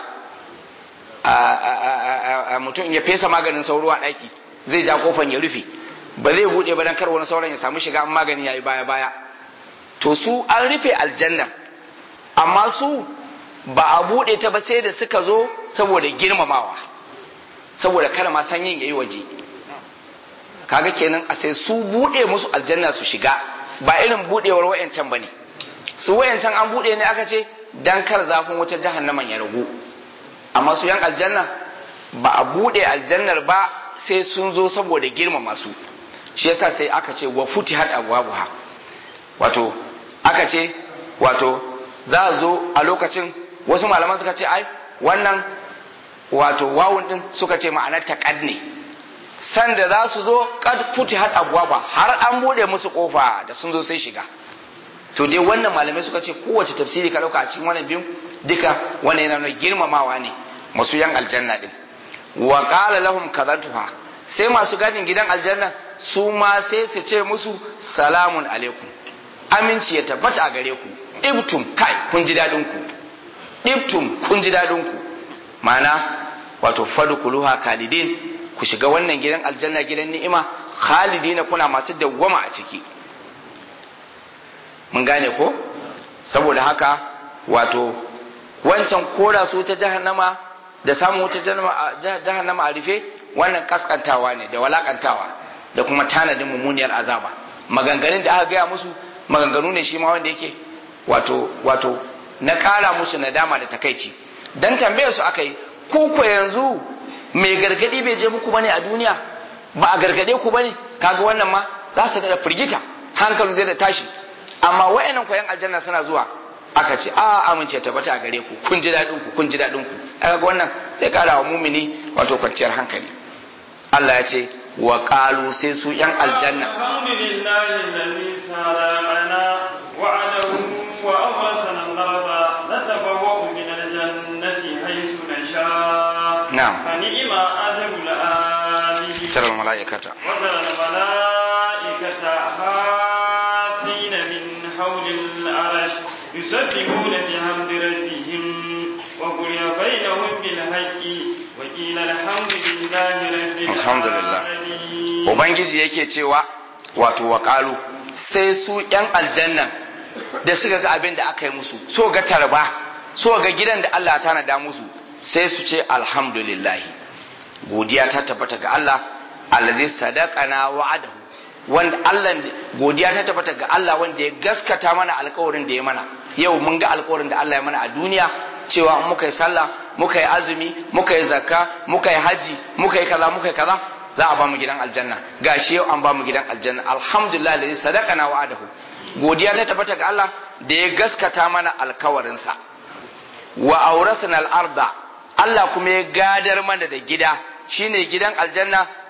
mutum ya fesa maganin sauro a ɗaki zai ja kofan ya rufe ba zai buɗe ba don kar wani sauran ya samu shiga magani ya yi baya baya to su an rufe aljanna amma su ba a buɗe ta ba sai da suka zo saboda girmamawa saboda kada ma sanyin ya yi waje kaga kenan a sai su buɗe musu aljanna su shiga ba irin buɗewar wayancan ba ne su wayancan an buɗe ne aka ce dan kar zafin wuta jahannaman ya ragu amma su yan aljanna ba a buɗe aljannar ba sai sun zo saboda girmama su shi yasa sai aka ce wa futihat abwabuha wato aka ce wato za a zo a lokacin wasu malaman suka ce ai wannan wato wawun din suka ce ma'anar taqad ne sanda za su zo kad futihat abwaba har an bude musu kofa da sun zo sai shiga to dai wannan malamai suka ce kowace tafsiri ka dauka a cikin wannan biyun duka wannan yana nuna girmamawa ne masu yan aljanna din wa qala lahum kadhatuha sai masu gadin gidan aljanna su ma sai su ce musu salamun alaikum aminci ya tabbata a gare ku ibtum kai kun ji dadin ku ibtum kun ji dadin ku ma'ana wato fadkhuluha kalidin ku shiga wannan gidan aljanna gidan ni'ima khalidina kuna masu dawwama a ciki mun gane ko saboda haka wato wancan kora su ta jahannama da samun wuta jahannama a rufe wannan kaskantawa ne da walakantawa da kuma tanadin mummuniyar azaba maganganun da aka gaya musu maganganu ne shi ma wanda yake wato wato na kara musu nadama da takaici dan tambayar su aka yi ku ko yanzu mai gargadi bai je muku bane a duniya ba a gargade ku bane kaga wannan ma za su da firgita hankali zai da tashi amma wayannan koyan aljanna suna zuwa aka ce a amince tabbata a gare ku kun ji dadin ku kun ji dadin ku kaga wannan sai kara wa mumini wato kwanciyar hankali Allah ya ce wa qalu sai su yan aljanna alhamdulillahi alladhi sarana wa'adahu wa awrasana al-arda natabawwa'u min al-jannati haythu nasha na'am fa ni'ma ajrul amilin taral malaikata وترى الملائكة حافين من حول العرش يسبحون بحمد ربهم وقضي بينهم بالحق وقيل الحمد لله رب الحمد لله. العالمين ubangiji yake cewa wato wa qalu sai su yan aljanna da suka ga abin da aka yi musu so ga tarba so ga gidan da Allah ta nada musu sai su ce alhamdulillah godiya ta tabbata ga Allah allazi sadaqana wa'adahu wanda Allah godiya ta tabbata ga Allah wanda ya gaskata mana alƙawarin da ya mana yau mun ga alƙawarin da Allah ya mana a duniya cewa in muka yi sallah muka yi azumi muka yi zakka muka yi haji muka yi kaza muka yi kaza za a ba mu gidan aljanna gashi yau an ba mu gidan aljanna alhamdulillah allazi sadaqana wa'adahu godiya ta tabbata ga Allah da ya gaskata mana alƙawarinsa wa aurasna al-arda Allah kuma ya gadar mana da gida shine gidan aljanna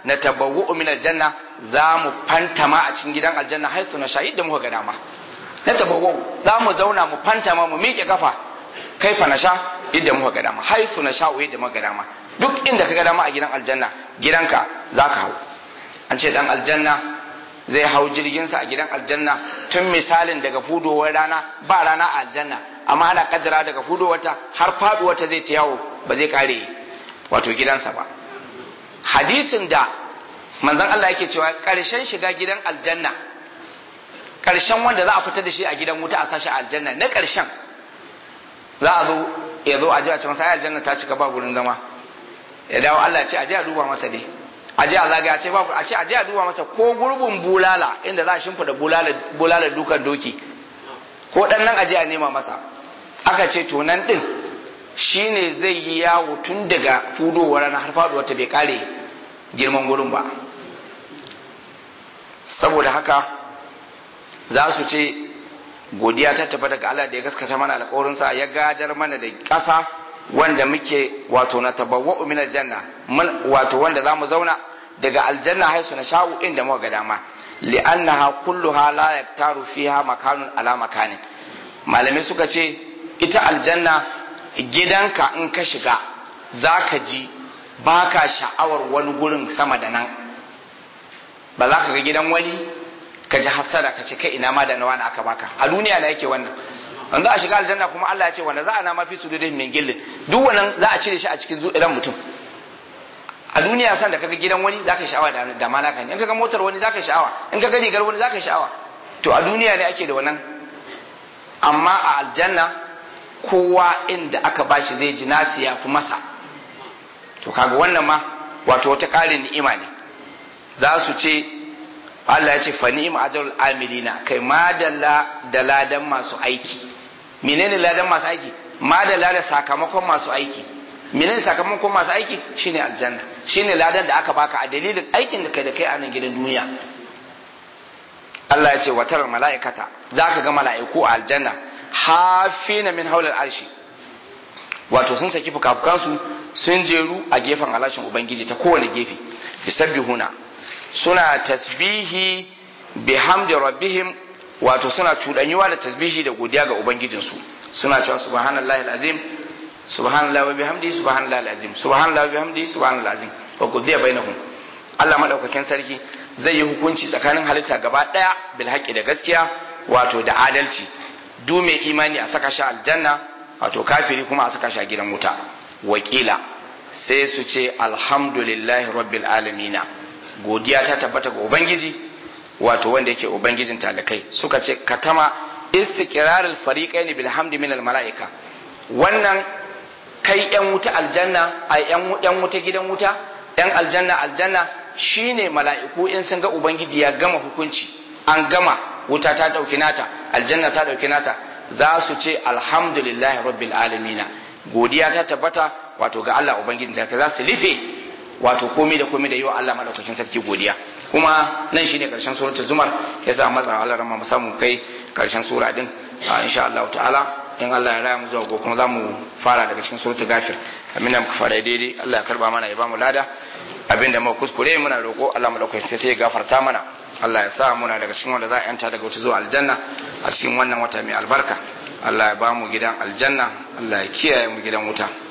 na tabawwa'u min aljanna za mu fantama a cikin gidan aljanna haifu na shahid da muka ga dama na tabawwa'u za mu zauna mu fantama mu miƙe kafa kaifa na sha yadda muka ga dama haifu na sha'u yadda muka ga dama duk inda ka ga dama a gidan aljanna gidanka za ka hau an ce dan aljanna zai hau jirginsa a gidan aljanna tun misalin daga fudowar rana ba rana a aljanna amma ana kaddara daga fudowarta har faduwarta zai ta yawo ba zai kare wato gidansa ba hadisin da manzon Allah yake cewa karshen shiga gidan aljanna karshen wanda za a fitar da shi a gidan wuta a sashi aljanna na karshen za a zo ya zo a ji a ce masa aljanna ta cika ba gurin zama ya dawo Allah ce a je a duba masa dai a je a zaga a ce babu a ce a je a duba masa ko gurbin bulala inda za a shimfida bulala bulala dukan doki ko dan nan a je a nema masa aka ce to nan din shine zai yi yawo tun daga fudowar rana har faduwar ta bai kare girman gurin ba saboda haka za su ce godiya ta tafi daga Allah da ya gaskata mana alƙawarinsa ya gadar mana da ƙasa wanda muke wato na tabawwa'u min aljanna wato wanda zamu zauna daga aljanna haisu na sha'u inda muka ga dama li'annaha kulluha la yaktaru fiha makanun ala makanin malamai suka ce ita aljanna gidanka in ka shiga zaka ji baka sha'awar wani gurin sama da nan ba za ka ga gidan wani ka ji hassada ka ce kai ina ma da nawa na aka baka a duniya na yake wannan an za a shiga aljanna kuma Allah ya ce wanda za a nama fi su da min gillin duk wannan za a cire shi a cikin zuɗiran mutum a duniya san da kaga gidan wani zaka yi sha'awa da ma naka ne in kaga motar wani zaka yi sha'awa in kaga rigar wani zaka yi sha'awa to a duniya ne ake da wannan amma a aljanna kowa inda aka bashi zai ji nasi ya fi masa to kaga wannan ma wato wata ƙarin ni'ima ne za su ce Allah ya ce fa ni'ma ajrul amilina kai madalla da ladan masu aiki menene ladan masu aiki madalla da sakamakon masu aiki menene sakamakon masu aiki shine aljanna shine ladan da aka baka a dalilin aikin da kai da kai a nan gidan duniya Allah ya ce watar mala'ikata zaka ga mala'iku a aljanna hafina min haulal arshi wato sun saki fukafukansu sun jeru a gefen alashin ubangiji ta kowane gefe yusabbihuna suna tasbihi bihamdi rabbihim wato suna cuɗanyuwa da tasbihi da godiya ga ubangijinsu suna cewa subhanallahi alazim subhanallahi wa bihamdi subhanallahi alazim subhanallahi wa bihamdi subhanallahi alazim wa qudiya bainahum Allah madaukakin sarki zai yi hukunci tsakanin halitta gaba daya bil haqqi da gaskiya wato da adalci du mai imani a saka shi aljanna wato kafiri kuma a saka shi a gidan wuta wakila sai su ce alhamdulillahi rabbil alamina godiya ta tabbata ga ubangiji wato wanda yake ubangijin talakai suka ce katama istiqrarul fariqaini bil hamdi min al malaika wannan kai yan wuta aljanna ai yan yan wuta gidan wuta yan aljanna aljanna shine mala'iku in sun ga ubangiji ya gama hukunci an gama wuta ta dauki nata aljanna ta dauki nata za su ce alhamdulillahi rabbil alamina godiya ta tabbata wato ga Allah ubangijin talakai za su rufe wato komai da komai da yi wa Allah madaukakin sarki godiya kuma nan shine karshen suratul zumar yasa matsa Allah rama mu samu kai karshen sura din insha Allah ta'ala in Allah ya raya mu zuwa gobe kuma zamu fara daga cikin suratul gafir amin da muka fara daidai Allah ya karba mana ya ba mu lada abinda muka kuskure muna roko Allah madaukakin sarki ya gafarta mana Allah ya sa muna daga cikin wanda za a yanta daga wata zuwa aljanna a cikin wannan wata mai albarka Allah ya ba mu gidan aljanna Allah ya kiyaye mu gidan wuta